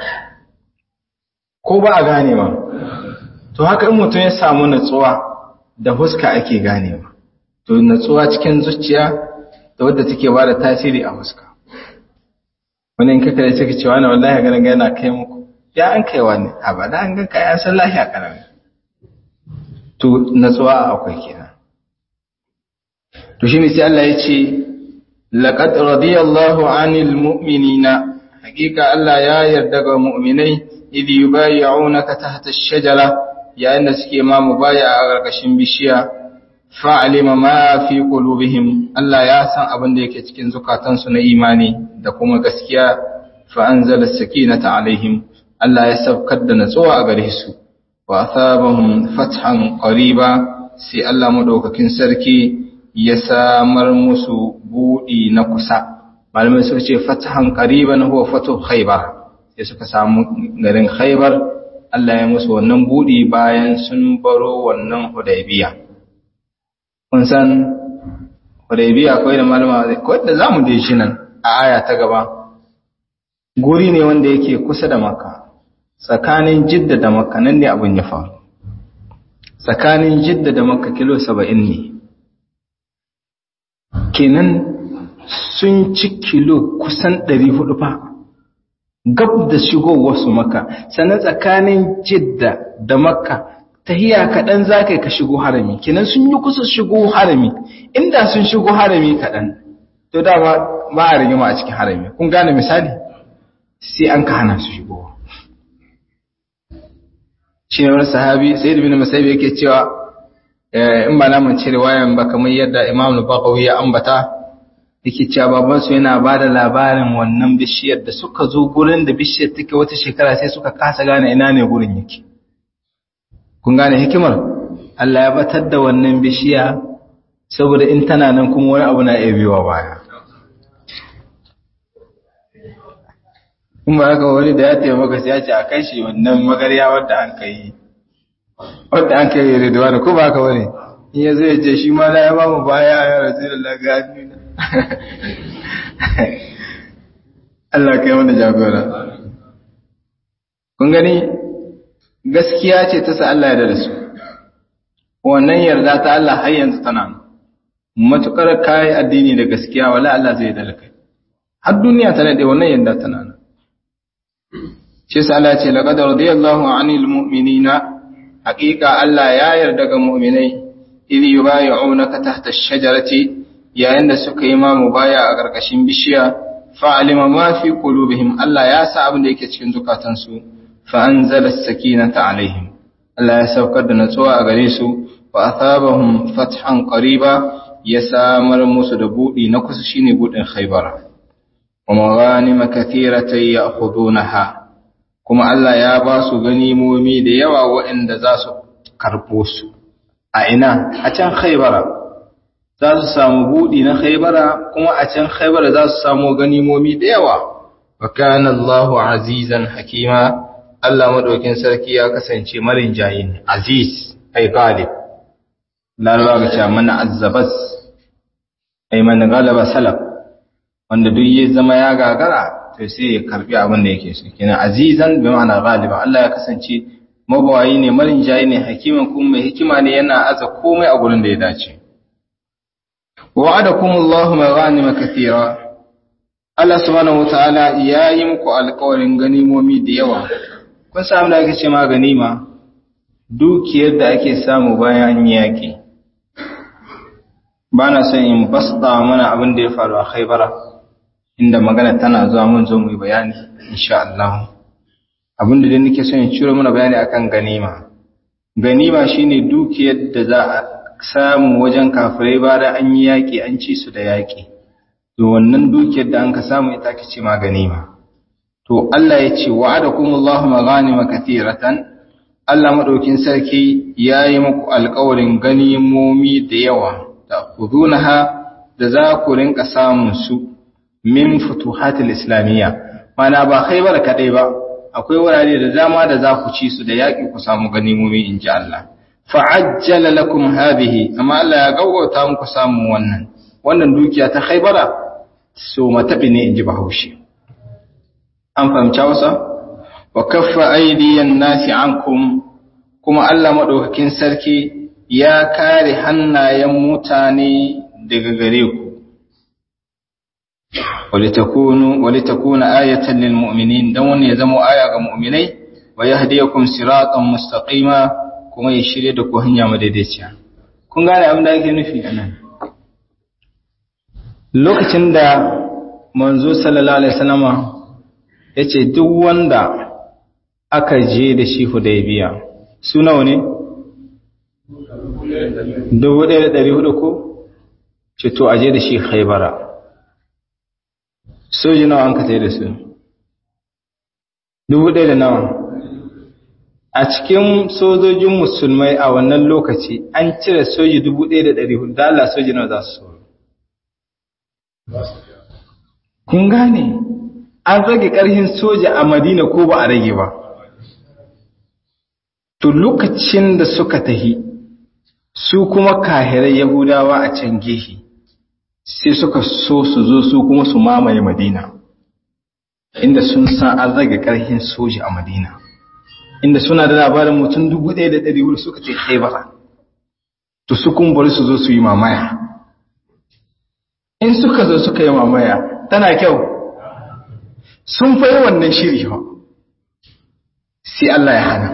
ko ba a ganewa to haka in mutum ya samu natsuwa da huska ake ganewa to natsuwa cikin zuciya da wadda take ba da tasiri a huska wani in kaka da suka cewa na wallahi ganin yana kai muku ya an kaiwa ne a ba da an ganka ya san lahiya karami to natsuwa akwai kenan to shine sai Allah ya ce laqad radiyallahu 'anil mu'minina hakika Allah ya yarda ga mu'minai idh yubayyi'unaka tahta ash-shajara yayin da suke ma mubaya a ƙarƙashin bishiya fa'alima ma fi qulubihim Allah ya san abin da yake cikin zukatansu na imani da kuma gaskiya fa anzala as-sakinata alaihim Allah ya saukar da natsuwa a gare su wa asabahum fathan qariba sai Allah madaukakin sarki ya samar musu budi na kusa malamai suka ce fathan qariban huwa fatu khaybar sai suka samu garin khaybar Allah ya musu wannan buɗi bayan sun baro wannan hudaybiya kun san hudaybiya akwai da malama ko da zamu je shi nan a aya ta gaba guri ne wanda yake kusa da makka tsakanin jidda da makka nan ne abin ya faru tsakanin jidda da makka kilo 70 ne kenan sun ci kilo kusan 400 fa gab da shigowar su makka sannan tsakanin jidda da makka tahiya kaɗan za ka ka shigo harami kenan sun yi kusa shigo harami inda sun shigo harami kaɗan to da ba a rigima a cikin harami kun gane misali sai an ka hana su shigo shi ne wani sahabi sai da bin masabi yake cewa in ba na mance riwayan ba kamar yadda imam al-baqawi ya ambata yake cewa baban su yana bada labarin wannan bishiyar da suka zo gurin da bishiyar take wata shekara sai suka kasa gane ina ne gurin yake kun gane hikimar Allah ya batar da wannan bishiya saboda in tana nan kuma wani abu na iya biyowa baya in ba haka wani da ya taimaka sai ya ce a kai shi wannan magarya wadda an kai wadda an kai riduwa da ko ba haka wani in ya zai ce shi ma na ya ba mu baya ya rasu da lagani na Allah kai wanda jagora kun gani gaskiya ce ta sa Allah ya da su wannan yarda ta Allah har yanzu tana matukar kai addini da gaskiya wala Allah zai da kai har duniya ta nade wannan yarda tana nan shi sa Allah ce laqad radiyallahu 'anil mu'minina haqiqa Allah ya yarda ga mu'minai idh yubay'unaka tahta ash-shajarati yayin da suka yi ma mubaya a karkashin bishiya fa'alima ma fi qulubihim Allah ya sa abin da yake cikin zukatansu fa anzala as-sakinata 'alaihim Allah ya saukar da natsuwa a gare su wa athabahum fathan qariba ya samar musu da budi na kusa shine budin Khaybara wa maghanima kathiratan ya'khudunaha kuma Allah ya ba su ganimomi da yawa waɗanda za su karɓo su a ina a can Khaybara za su samu budi na Khaybara kuma a can Khaybara za su samu ganimomi da yawa wa kana Allahu azizan hakima Allah madaukin sarki ya kasance marin jayin aziz ai galib laraba ga cewa mana azzabas ai man galaba salaf wanda duk ya zama ya gagara to sai ya karbi abin da yake so kina azizan bi ma'ana galiba Allah ya kasance mabawayi ne marin jayi ne hakiman kuma mai hikima ne yana aza komai a gurin da ya dace wa'adakumullahu maghanima kathira Allah subhanahu wataala ya yi muku alƙawarin ganimomi da yawa kun samu da ake ce ma ganima dukiyar da ake samu bayan yaƙi ba na son in basta mana abin da ya faru a haibara inda magana tana zuwa mun zo mu yi bayani insha Allah abin da dai nake son in ciro mana bayani akan ganima ganima shine dukiyar da za a samu wajen kafirai ba da an yi yaƙi an ci su da yaƙi to wannan dukiyar da an ka samu ita ake ce ma ganima to Allah ya ce wa'adakumullahu maghanima katiratan Allah madaukin sarki yayi muku alƙawarin ganimomi da yawa da khudunaha da za ku rinka samun su min futuhatil islamiyya mana ba khaybar kadai ba akwai wurare da dama da za ku ci su da yaƙi ku samu ganimomi inji Allah fa'ajjala lakum hadhihi amma Allah ya gaugauta muku samun wannan wannan dukiya ta khaybara so matabi ne inji bahaushe an fahimci wasa wa kaffa aidiyan nasi ankum kuma Allah madaukakin sarki ya kare hannayen mutane daga gare ku walitakunu walitakuna ayatan lil mu'minin dan wannan ya zama aya ga mu'minai wa yahdiyakum siratan mustaqima kuma ya shirye da ku hanya madaidaiciya kun gane abin da ake nufi anan lokacin da manzo sallallahu alaihi wasallama ya ce duk wanda aka je da shi hudaybiya su nawa ne? dubu ɗaya da ɗari hudu ko? ce to a je da shi haibara soji nawa an ka da su dubu ɗaya da nawa a cikin sojojin musulmai a wannan lokaci an cire soji dubu ɗaya da ɗari hudu da Allah soji nawa za su kun gane an rage ƙarfin soja a madina ko ba a rage ba to lokacin da suka tahi su kuma kahirai yahudawa a can gehe sai suka so su zo su kuma su mamaye madina inda sun san an rage ƙarfin soji a madina inda suna da labarin mutum dubu ɗaya da ɗari hudu suka ce haibara to su kun bari su zo su yi mamaya in suka zo suka yi mamaya tana kyau sun fayi wannan shiri ba sai Allah ya hana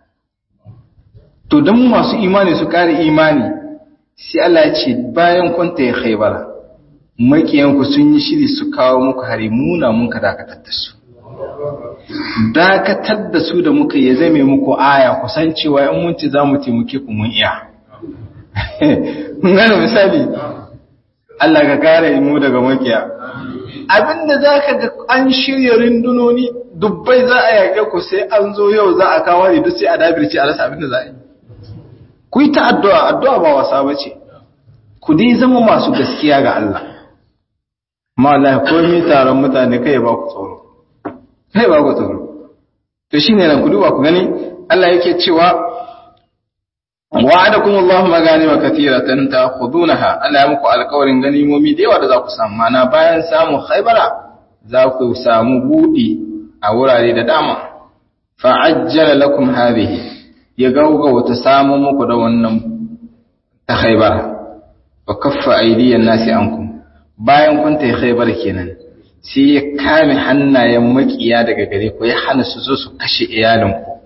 to don masu imani su kare imani sai Allah ya ce bayan kwanta ya haibara makiyanku sun yi shiri su kawo muku hari muna muka dakatar da su dakatar da su da muka ya zame muku aya kusan cewa in mun ci za mu taimake ku mun iya mun gane misali Allah ka kare mu daga makiya abinda za ka ga an shirya rindunoni dubbai za a yaƙe ku sai an zo yau za a kawo ne duk sai a dabirce a rasa abinda za a yi ku yi ta addu'a addu'a ba wasa ba ce ku dai zama masu gaskiya ga Allah ma Allah komai taron mutane kai ba ku tsoro kai ba ku tsoro to shine nan ku duba ku gani Allah yake cewa wa'adakum Allahu maganima katiratan ta'khudunaha Allah ya muku alƙawarin ganimomi da yawa da za ku samu mana bayan samu Khaybara za ku samu budi a wurare da dama fa'ajjala lakum hadhihi ya gauga wata samu muku da wannan ta Khaybara wa kaffa aydiyan nasi ankum bayan kun ta Khaybar kenan sai ya kame hannayen makiya daga gare ku ya hana su zo su kashe iyalinku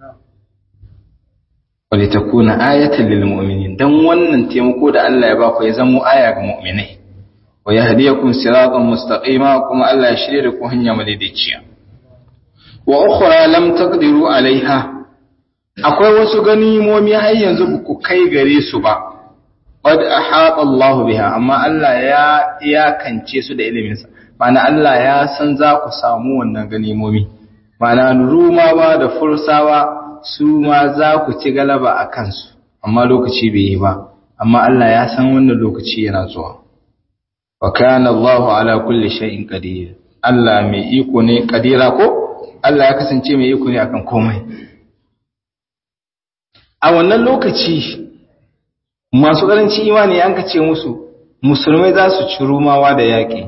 wali takuna ayatan lil mu'minin dan wannan taimako da Allah ya baku ya zama aya ga mu'minai wa yahdiyakum siratan mustaqima kuma Allah ya shirye da ku hanya madaidaiciya wa ukhra lam taqdiru alaiha akwai wasu ganimomi har yanzu ba ku kai gare su ba qad ahata Allah biha amma Allah ya iyakance su da iliminsa ma'ana Allah ya san za ku samu wannan ganimomi ma'ana rumawa da fursawa su ma za ku ci galaba a kansu amma lokaci bai yi ba amma Allah ya san wannan lokaci yana zuwa wa kana Allahu ala kulli shay'in qadir Allah mai iko ne kadira ko Allah ya kasance mai iko ne akan komai a wannan lokaci masu karanci imani an kace musu musulmai za su ci rumawa da yaƙi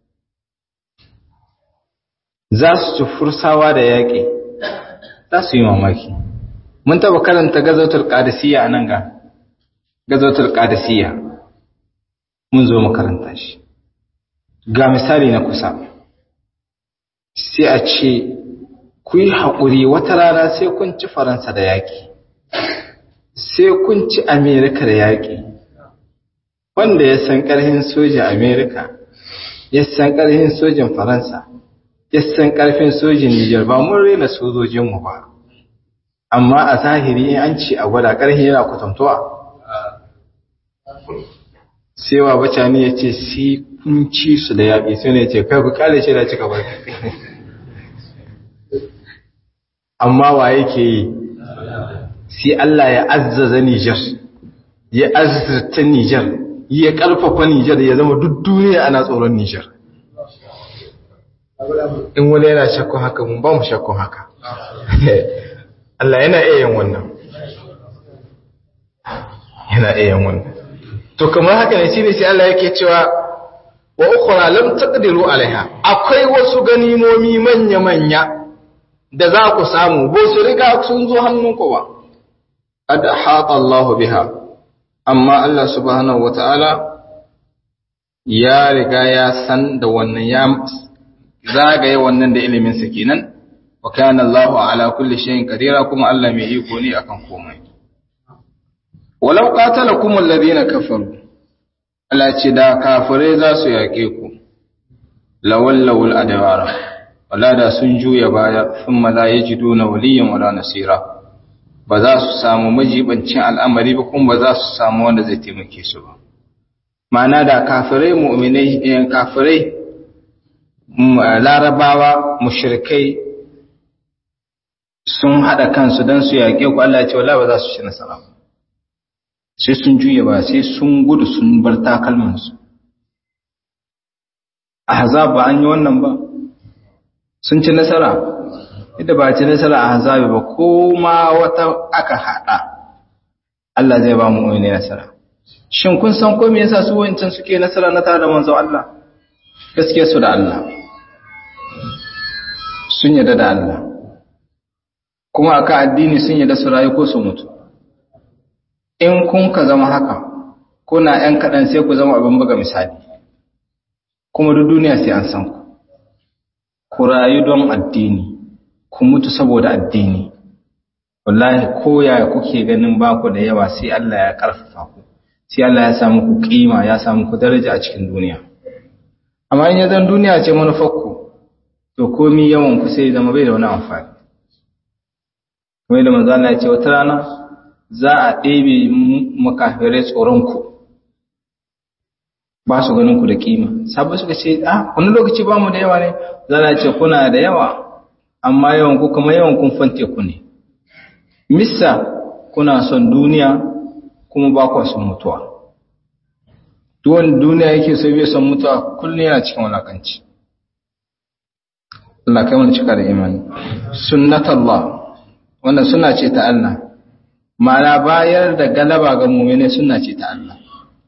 za su ci fursawa da yaƙi za su yi mamaki mun taba karanta gazotar qadisiyya a nan ga gazotar qadisiyya mun zo makaranta shi ga misali na kusa sai a ce ku yi haƙuri wata rana sai kun ci faransa da yaƙi sai kun ci amerika da yaƙi wanda ya san ƙarfin sojin amerika ya san ƙarfin sojin faransa ya san ƙarfin sojin nijar ba mun rena sojojinmu ba amma a zahiri in an ce a gwada ƙarfi yana kwatantowa sai wa bacani ya ce sai kun ci su da yaƙi sai ne ce kai ku kale shi da cika barka amma wa yake yi sai Allah ya azzaza Nijar ya azzata Nijar ya ƙarfafa Nijar ya zama duk duniya ana tsoron Nijar in wani yana shakkun haka mun ba mu shakkun haka Allah yana iya yin wannan yana iya yin wannan to kamar haka ne shine sai Allah yake cewa wa ukhra lam taqdiru alaiha akwai wasu ganimomi manya manya da za ku samu ba su riga sun zo hannunku ba qad hata Allahu biha amma Allah subhanahu wataala ya riga ya san da wannan ya zagaye wannan da ilimin sa kenan wa kana Allahu ala kulli shay'in qadira kuma Allah mai iko ne akan komai walau qatalakum alladhina kafaru Allah ce da kafirai za su yaƙe ku lawallawul adawara wala da sun juya baya thumma la yajiduna waliyan wala nasira ba za su samu majibancin al'amari ba kuma ba za su samu wanda zai taimake su ba ma'ana da kafirai mu'minai kafirai larabawa mushrikai sun hada kansu dan su yaƙe ku Allah ya ce wala ba za su ci nasara ba sai sun juya ba sai sun gudu sun bar takalmansu ahzab ba an yi wannan ba sun ci nasara inda ba ci nasara a hazabi ba ko ma wata aka hada Allah zai ba mu ne nasara shin kun san ko me yasa su wancan suke nasara na tare da manzo Allah gaskiya su da Allah sun yarda da Allah kuma aka addini sun yarda su rayu ko su mutu in kun ka zama haka kuna ‘yan kaɗan sai ku zama abin buga misali kuma duk duniya sai an san ku ku rayu don addini ku mutu saboda addini wallahi ko yaya kuke ganin baku da yawa sai Allah ya karfafa ku sai Allah ya samu ku kima ya samu ku daraja a cikin duniya amma in yazan duniya ce manufarku to komi yawan ku sai zama bai da wani amfani kamar da manzo Allah ya ce wata rana za a ɗebe makafirai tsoron ku ba su ganin ku da kima sabu suka ce ah wani lokaci ba mu da yawa ne za a ce kuna da yawa amma yawan ku kuma yawan kun fante ku ne missa kuna son duniya kuma ba ku son mutuwa duwan duniya yake so bai son mutuwa kullum yana cikin walakanci Allah kai mana cika da imani sunnatallah wannan suna ce ta Allah ma'ana bayar da galaba ga mu'mini suna ce ta Allah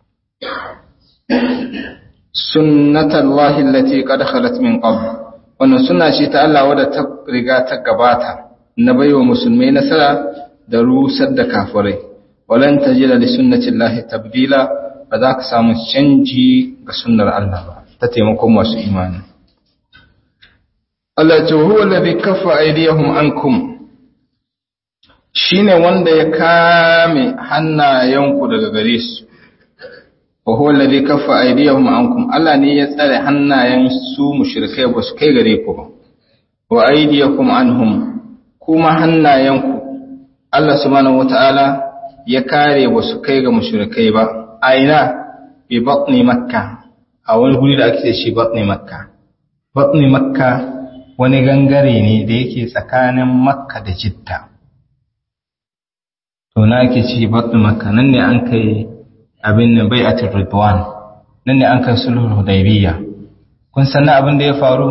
sunnatallahi allati qad khalat min qabl wannan suna ce ta Allah wadda ta riga ta gabata na baiwa musulmai nasara da rusar da kafirai walan tajida li sunnatillahi tabdila ba za ka samu canji ga sunnar Allah ba ta taimakon masu imani Allah ce huwa alladhi kaffa aydiyahum ankum shine wanda ya kame hannayenku daga gare su wa huwa alladhi kaffa aydiyahum ankum Allah ne ya tsare hannayen su mushrikai ba su kai gare ku ba wa aydiyakum anhum kuma hannayenku Allah subhanahu wataala ya kare ba su kai ga mushrikai ba aina bi batni makka a wani guri da ake shi batni makka batni makka wani gangare ne da yake tsakanin makka da jidda to na ake ci batni makka nan ne an kai abin nan bai'atul ridwan nan ne an kai sulhul hudaybiyya kun san abin da ya faru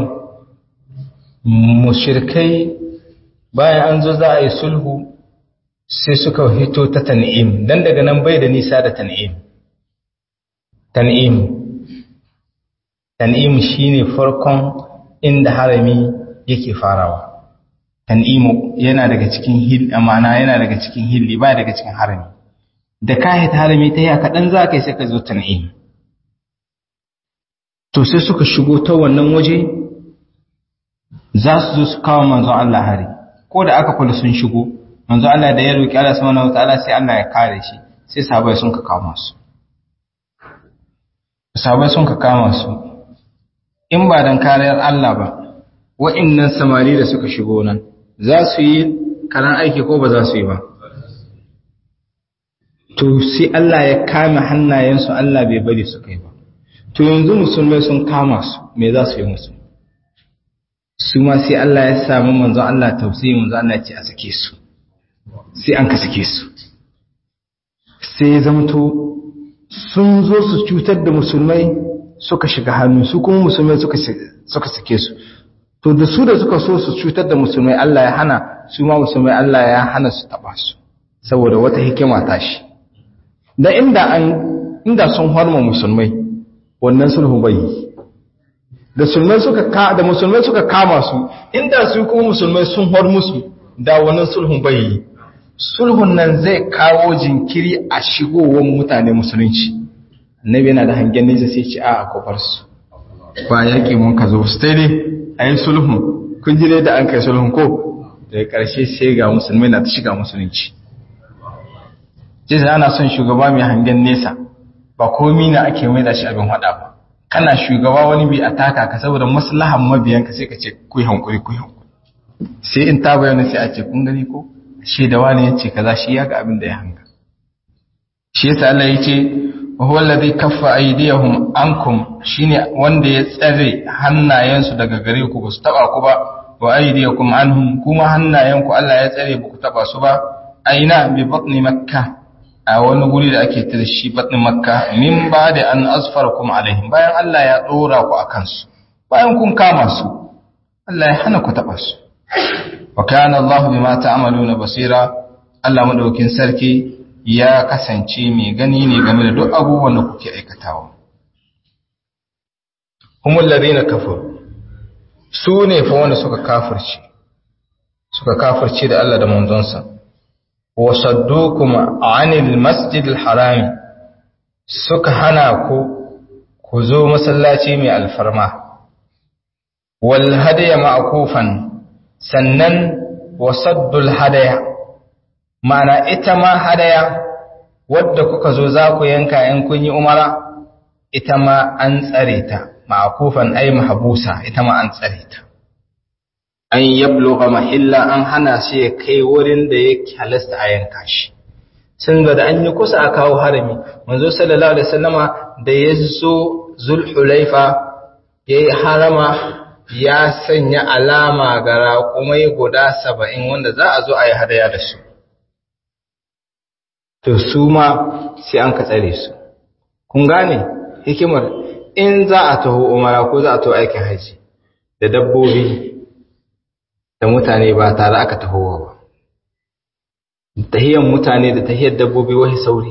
mushrikai bayan an zo za a yi sulhu sai suka hito ta tan'im dan daga nan bai da nisa da tan'im tan'im tan'im shine farkon inda harami yake farawa tan'imu yana daga cikin hil amana yana daga cikin hilli ba daga cikin harami da kayan harami ta yi kaɗan za ka yi sai ka zo tan'im to sai suka shigo ta wannan waje za su zo su kawo manzo Allah hari ko da aka kula sun shigo manzo Allah da ya roki Allah subhanahu wataala sai Allah ya kare shi sai sahabbai sun ka kama su sahabbai sun ka kama su in ba dan kariyar Allah ba wa'annan samari da suka shigo nan za su yi karan aiki ko ba za su yi ba to sai Allah ya kame hannayensu Allah bai bari su kai ba to yanzu musulmai sun kama su me za su yi musu su ma sai Allah ya sami manzo Allah tausayi manzo Allah ya ce a sake su sai an ka sake su sai ya zamto sun zo su cutar da musulmai suka shiga hannu su kuma musulmai suka suka sake su to da su da suka so su cutar da musulmai Allah ya hana su ma musulmai Allah ya hana su taba su saboda wata hikima ta shi da inda an inda sun harma musulmai wannan sulhu bai da musulmai suka ka da musulmai suka kama su inda su kuma musulmai sun har musu da wannan sulhun bai yi sulhun nan zai kawo jinkiri a shigowar mutane musulunci annabi yana da hangen nesa sai ci a kofar su ba yaƙi mun ka zo su dai a yi sulhun kun ji dai da an kai sulhun ko daga ƙarshe sai ga musulmai na ta shiga musulunci jisa ana son shugaba mai hangen nesa ba komi na ake mai da shi abin hada ba kana shugaba wani bi a taka ka saboda maslahan mabiyanka sai ka ce ku yi hankuri ku yi hankuri sai in ta bayyana sai a ce kun gani ko shi da wani ya ce kaza shi ya ga abin da ya hanga shi yasa Allah ya ce wa huwa alladhi kaffa aydiyahum ankum shine wanda ya tsare hannayensu daga gare ku ba su taba ku ba wa aydiyakum anhum kuma hannayenku Allah ya tsare ba ku taba su ba aina bi batni makkah a wani guri da ake tare shi batnin makka min ba da an asfarakum alaihim bayan Allah ya dora ku akan su bayan kun kama su Allah ya hana ku taba su wa kana Allah bima ta'maluna basira Allah madaukin sarki ya kasance mai gani ne game da duk abubuwan da kuke aikatawa humul ladina kafaru su ne fa wanda suka kafirce suka kafirce da Allah da manzonsa wa saddukum anil masjidil harami suka hana ku ku zo masallaci mai alfarma wal hadaya ma'kufan sannan wasaddul hadaya ma'ana ita ma hadaya wadda kuka zo za ku yanka in kun yi umara ita ma an tsare ta ma'kufan ay mahbusa ita ma an tsare ta an yabluga mahilla an hana shi ya kai wurin da yake halasta a yanka shi sun ga da an yi kusa a kawo harami manzo sallallahu alaihi wasallama da ya zo zulhulaifa yayi harama ya sanya alama ga raƙumai guda saba'in wanda za a zo a yi hadaya da su. To su ma sai an ka tsare su. Kun gane hikimar in za a taho umara ko za a taho aikin haji da dabbobi da mutane ba tare aka tahowa ba. Tahiyar mutane da tahiyar dabbobi wahi sauri.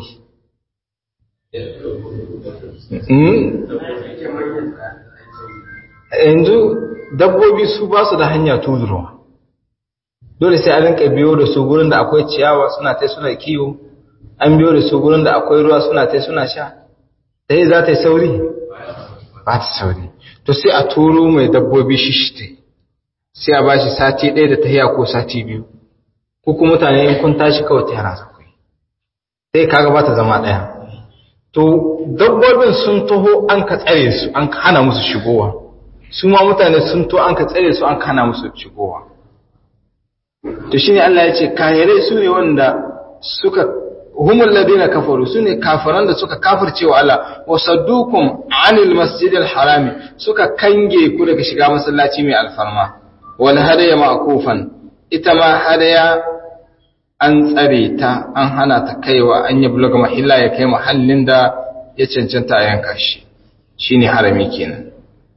yanzu dabbobi su ba su da hanya tuzurwa dole sai a rinka biyo da su gurin da akwai ciyawa suna tai suna kiwo an biyo da su gurin da akwai ruwa suna tai suna sha ta yi za ta yi sauri ba ta sauri to sai a turo mai dabbobi shishite sai a bashi sati ɗaya da tahiya ko sati biyu ko kuma mutane in kun tashi kawai ta yara za ku yi sai kaga ba ta zama ɗaya to dabbobin sun taho an ka tsare su an hana musu shigowa su ma mutane sun to an ka tsare su an kana musu shigowa to shine Allah ya ce kahirai su ne wanda suka humul ladina kafaru su ne kafiran da suka kafirce wa Allah wa saddukum anil masjidil harami suka kange ku daga shiga masallaci mai alfarma wal hadaya ma'kufan ita ma hadaya an tsare ta an hana ta kaiwa an yi bulaga mahilla ya kai mahallin da ya cancanta a yanka shi shine harami kenan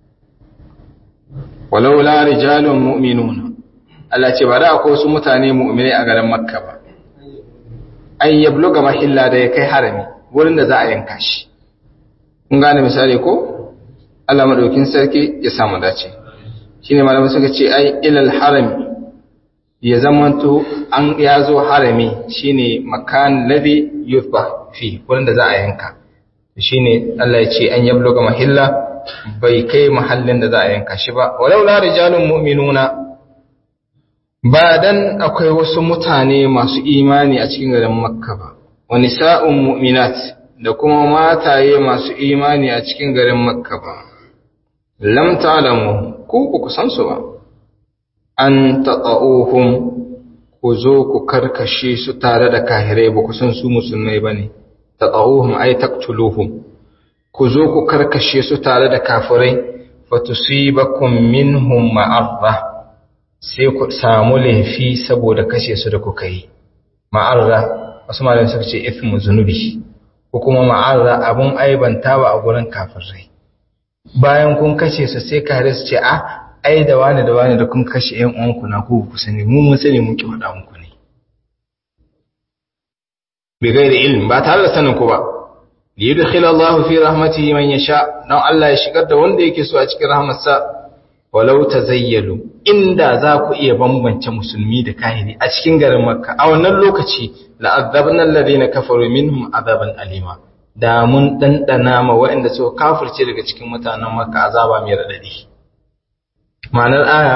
walau la rijalun mu'minuna Allah ce ba da akwai wasu mutane mu'minai a garin Makka ba an yabluga mahilla da ya kai harami wurin da za a yanka shi kun gane misali ko Allah madaukin sarki ya samu dace shine malamai suka ce ai ilal harami ya zamanto an ya zo harami shine makan ladhi yuzbah fi wurin da za a yanka shine Allah ya ce an yabluga mahilla bai kai mahallin da za a yanka shi ba walau la rijalun mu'minuna ba dan akwai wasu mutane masu imani a cikin garin makka ba wa nisa'un mu'minat da kuma mataye masu imani a cikin garin makka ba lam ta'lamu ku ku san su ba an tata'uhum ku zo ku karkashe su tare da kahirai ba ku san su musulmai bane tata'uhum ay taqtuluhum ku zo ku karkashe su tare da kafirai fatusibakum minhum ma'arra sai ku samu laifi saboda kashe su da kuka yi ma'arra wasu malamai suka ce ithmu zunubi ko kuma ma'arra abun aibanta ba a gurin kafirai bayan kun kashe su sai kare su ce a ai da wani da wani da kun kashe ƴan uwanku na ku ku sani mu mun sani mun ki faɗa muku ne bi gairi ilm ba tare da sanin ku ba liyudkhil Allah fi rahmatihi man yasha dan Allah ya shigar da wanda yake so a cikin rahmarsa walau tazayyalu inda za ku iya bambance musulmi da kahiri a cikin garin Makka a wannan lokaci la'adzabna alladhina kafaru minhum azaban alima da mun dandana ma waɗanda suka kafirce daga cikin mutanen Makka azaba mai radadi ma'anar aya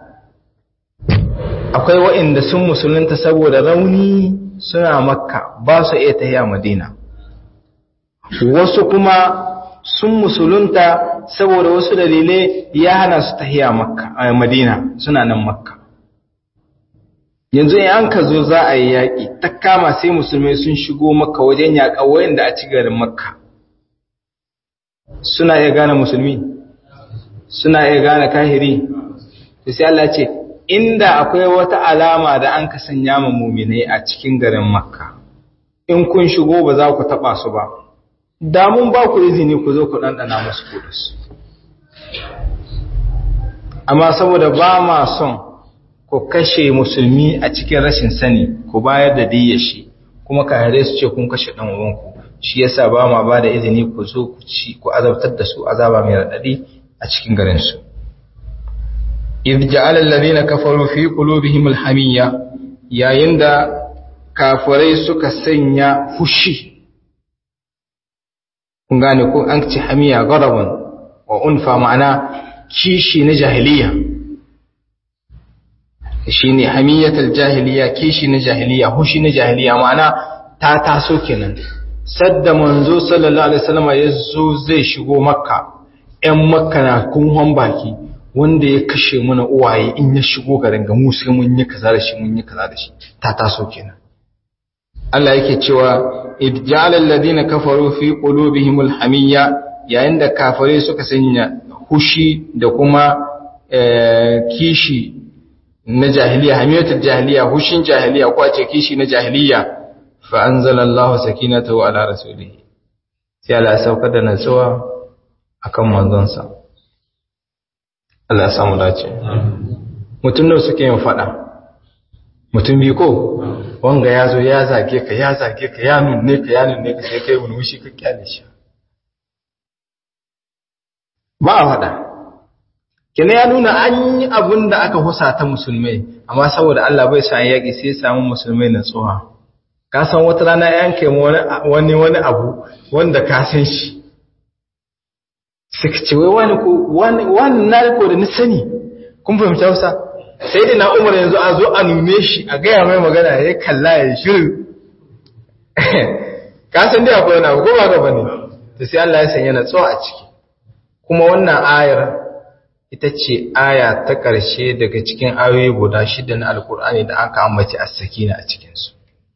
akwai waɗanda sun musulunta saboda rauni suna Makka ba su iya tafiya Madina wasu kuma sun musulunta saboda wasu dalilai ya hana su tahiya makka a madina suna nan makka yanzu in an ka zo za a yi yaƙi ta kama sai musulmai sun shigo makka wajen yaƙa wayanda a ci garin makka suna iya gane musulmi suna iya gane kahiri to sai Allah ce inda akwai wata alama da an ka sanya ma muminai a cikin garin makka in kun shigo ba za ku taɓa su ba da mun ba ku izini ku zo ku ɗanɗana musu kudus amma saboda ba ma son ku kashe musulmi a cikin rashin sani ku bayar da diyyar shi kuma kahare su ce kun kashe dan uwanku shi yasa ba ma ba da izini ku zo ku ci ku azabtar da su azaba mai radadi a cikin garin su idh ja'ala alladhina kafaru fi qulubihim alhamiyya yayin da kafirai suka sanya fushi kun gane ko an ci hamiya garaban wa unfa ma'ana kishi na jahiliya shine hamiyatul jahiliya kishi na jahiliya hushi na jahiliya ma'ana ta taso kenan sadda manzo sallallahu alaihi wasallam ya zo zai shigo makka ƴan makka na kunhon baki wanda ya kashe mana uwaye in ya shigo garin ga mu sai mun yi kaza da shi mun yi kaza da shi ta taso kenan Allah yake cewa id ja'ala alladhina kafaru fi qulubihimul hamiyya yayin da kafare suka sanya hushi da kuma kishi na jahiliya hamiyatul jahiliya hushin jahiliya ko ce kishi na jahiliya fa anzalallahu sakinatahu ala rasulihi sai Allah ya saukar da natsuwa akan manzonsa Allah ya samu dace mutum da suke yin fada mutum bi ko wanga ya zo ya zage ka ya zage ka ya nunne ka ya nunne ka sai kai wani wushi ka kyale shi ba a fada kina ya nuna an yi abun da aka husa ta musulmai amma saboda Allah bai sa yaƙi sai ya samu musulmai na tsoha ka san wata rana yanke wani wani abu wanda ka san shi suka ce wai wani ko wani na riko da ni sani kun fahimta Hausa sai da na Umar yanzu a zo a nune shi a gaya mai magana ya kalla ya shiru ka san dai akwai wani abu ko ba ga bane to sai Allah ya sanya na tsawo a ciki kuma wannan ayar ita ce aya ta ƙarshe daga cikin ayoyi guda shida na alkur'ani da aka ambaci as-sakina a cikinsu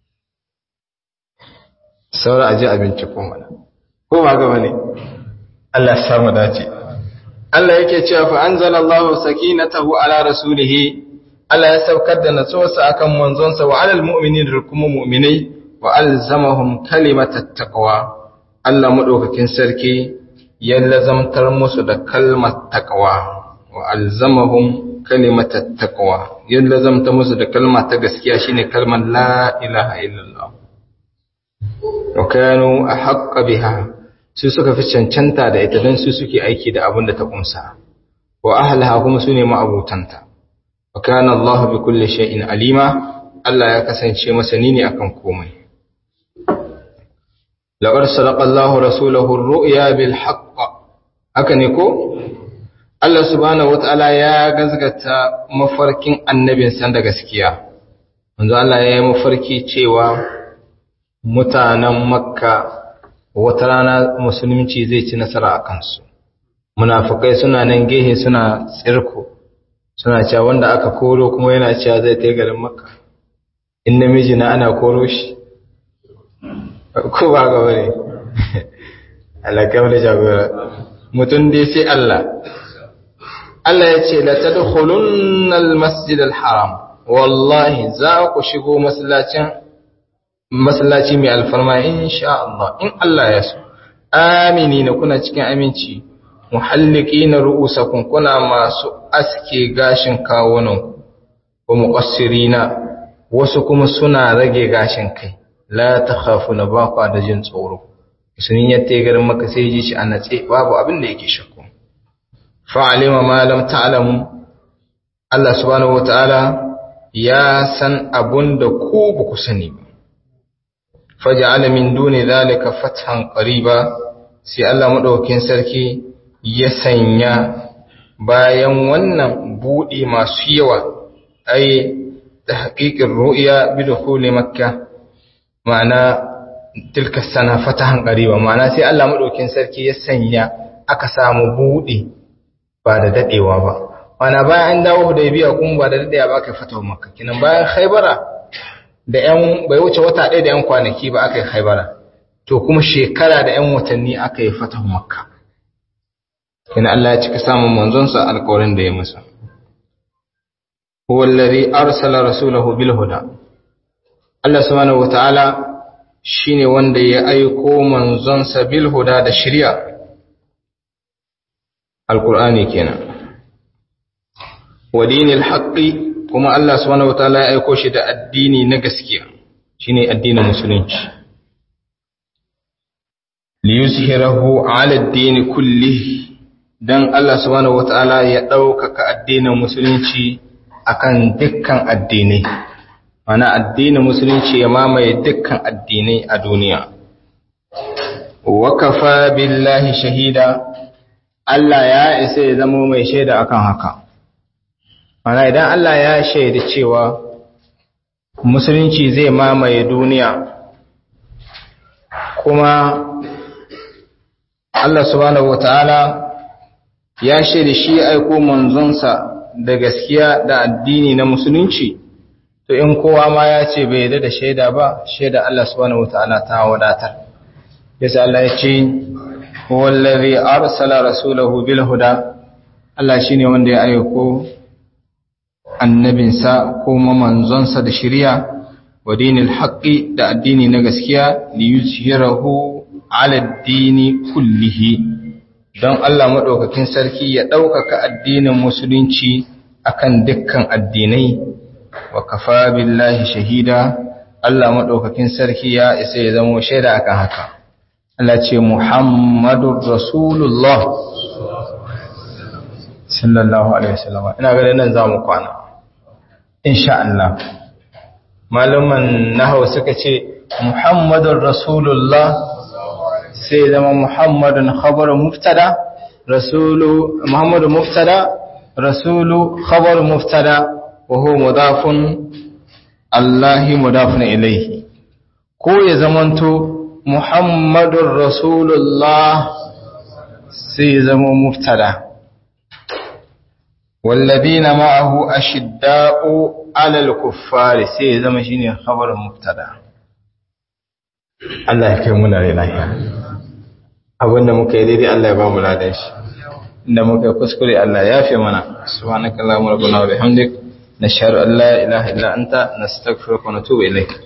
saura aje abinci ko mana ko ba ga bane Allah ya samu dace Allah yake cewa fa anzalallahu sakinatahu ala rasulih Allah ya saukar da natsuwarsa akan manzonsa wa alal mu'minin da kuma mu'minai wa alzamahum kalimatat taqwa Allah madaukakin sarki ya lazamtar musu da kalmar taqwa wa alzamahum kalimatat taqwa ya lazamta musu da kalma ta gaskiya shine kalmar la ilaha illallah wa kanu ahqqa biha su suka fi cancanta da ita don su suke aiki da abin da ta kumsa wa ahlaha kuma su ne ma'abutanta wa kana Allah bi kulli shay'in alima Allah ya kasance masani ne akan komai laqad sadaqa Allah rasulahu ar-ru'ya bil haqq haka ne ko Allah subhanahu wataala ya gazgata mafarkin annabin san da gaskiya manzo Allah ya yi mafarki cewa mutanen makka wata rana musulunci zai ci nasara a kansu munafukai suna nan gehe suna tsirko suna cewa wanda aka koro kuma yana cewa zai ta garin makka in namiji na ana koro shi ko ba ga bane alaƙa da jagora mutum dai sai Allah Allah ya ce la tadkhulunna al-masjid al-haram wallahi za ku shigo masallacin masallaci mai alfarma insha Allah in Allah ya so aminina kuna cikin aminci muhalliqina ru'usakum kuna masu aske gashin kawunan wa muqassirina wasu kuma suna rage gashin kai la takhafuna ba ku da jin tsoro sun yatte garin maka sai ji shi a natse babu abin da yake shakku fa'alima ma lam ta'lamu Allah subhanahu wataala ya san abun da ku ba ku sani ba faja'ala min duni zalika fathan qariba sai Allah madaukakin sarki ya sanya bayan wannan budi masu yawa ai tahqiqir ru'ya bi dukhuli makkah ma'ana tilka sana fatahan qariba ma'ana sai Allah madaukakin sarki ya sanya aka samu budi ba da dadewa ba ma'ana bayan an dawo Hudaybiya kuma ba da dadewa ba aka fatawa makka kinan bayan Khaybara da ‘yan bai wuce wata ɗaya da ‘yan kwanaki ba aka yi haibara, to kuma shekara da ‘yan watanni aka yi fatahu makka. Ina Allah ya cika samun manzonsa alkawarin da ya masa. Huwallari arsala rasulahu bil huda. Allah subhanahu wata'ala shi ne wanda ya aiko manzonsa bil huda da shirya. Alkur'ani kenan. Wa dinil haqqi kuma Allah subhanahu wataala ya aiko shi da addini na gaskiya shine addinin musulunci li yuzhirahu ala ad-din kulli dan Allah subhanahu wataala ya ɗaukaka addinin musulunci akan dukkan addinai mana addinin musulunci ya mamaye dukkan addinai a duniya wakafa billahi shahida Allah ya isa ya zama mai shaida akan haka mana idan Allah ya shaida cewa musulunci zai mamaye duniya kuma Allah subhanahu wataala ya shaida shi aiko manzonsa da gaskiya da addini na musulunci to in kowa ma ya ce bai yarda da shaida ba shaida Allah subhanahu wataala ta wadatar yasa Allah ya ce wallazi arsala rasulahu bil huda Allah shine wanda ya aiko annabinsa ko manzonsa da shari'a wa dinil haqqi da addini na gaskiya li yuzhirahu ala ad-dini kullihi don Allah madaukakin sarki ya ɗaukaka addinin musulunci akan dukkan addinai wa kafa billahi shahida Allah madaukakin sarki ya isa ya zama shaida akan haka Allah ce Muhammadur Rasulullah sallallahu alaihi wasallam ina ganin nan zamu kwana insha Allah malaman nahwu suka ce Muhammadur Rasulullah sai zama Muhammadun khabar muftada rasulu Muhammadu muftada rasulu khabar muftada wa huwa mudafun Allahi mudafun ilayhi ko ya zamanto Muhammadur Rasulullah sai zama muftada والذين معه أشداء على الكفار sai zama shine khabar muftada Allah ya kai mu na lafiya abinda muka yi daidai Allah ya ba mu ladan shi inda muka yi kuskure Allah ya fi mana subhanakallahumma rabbana wa bihamdik nashhadu an la ilaha illa anta nastaghfiruka wa natubu ilayk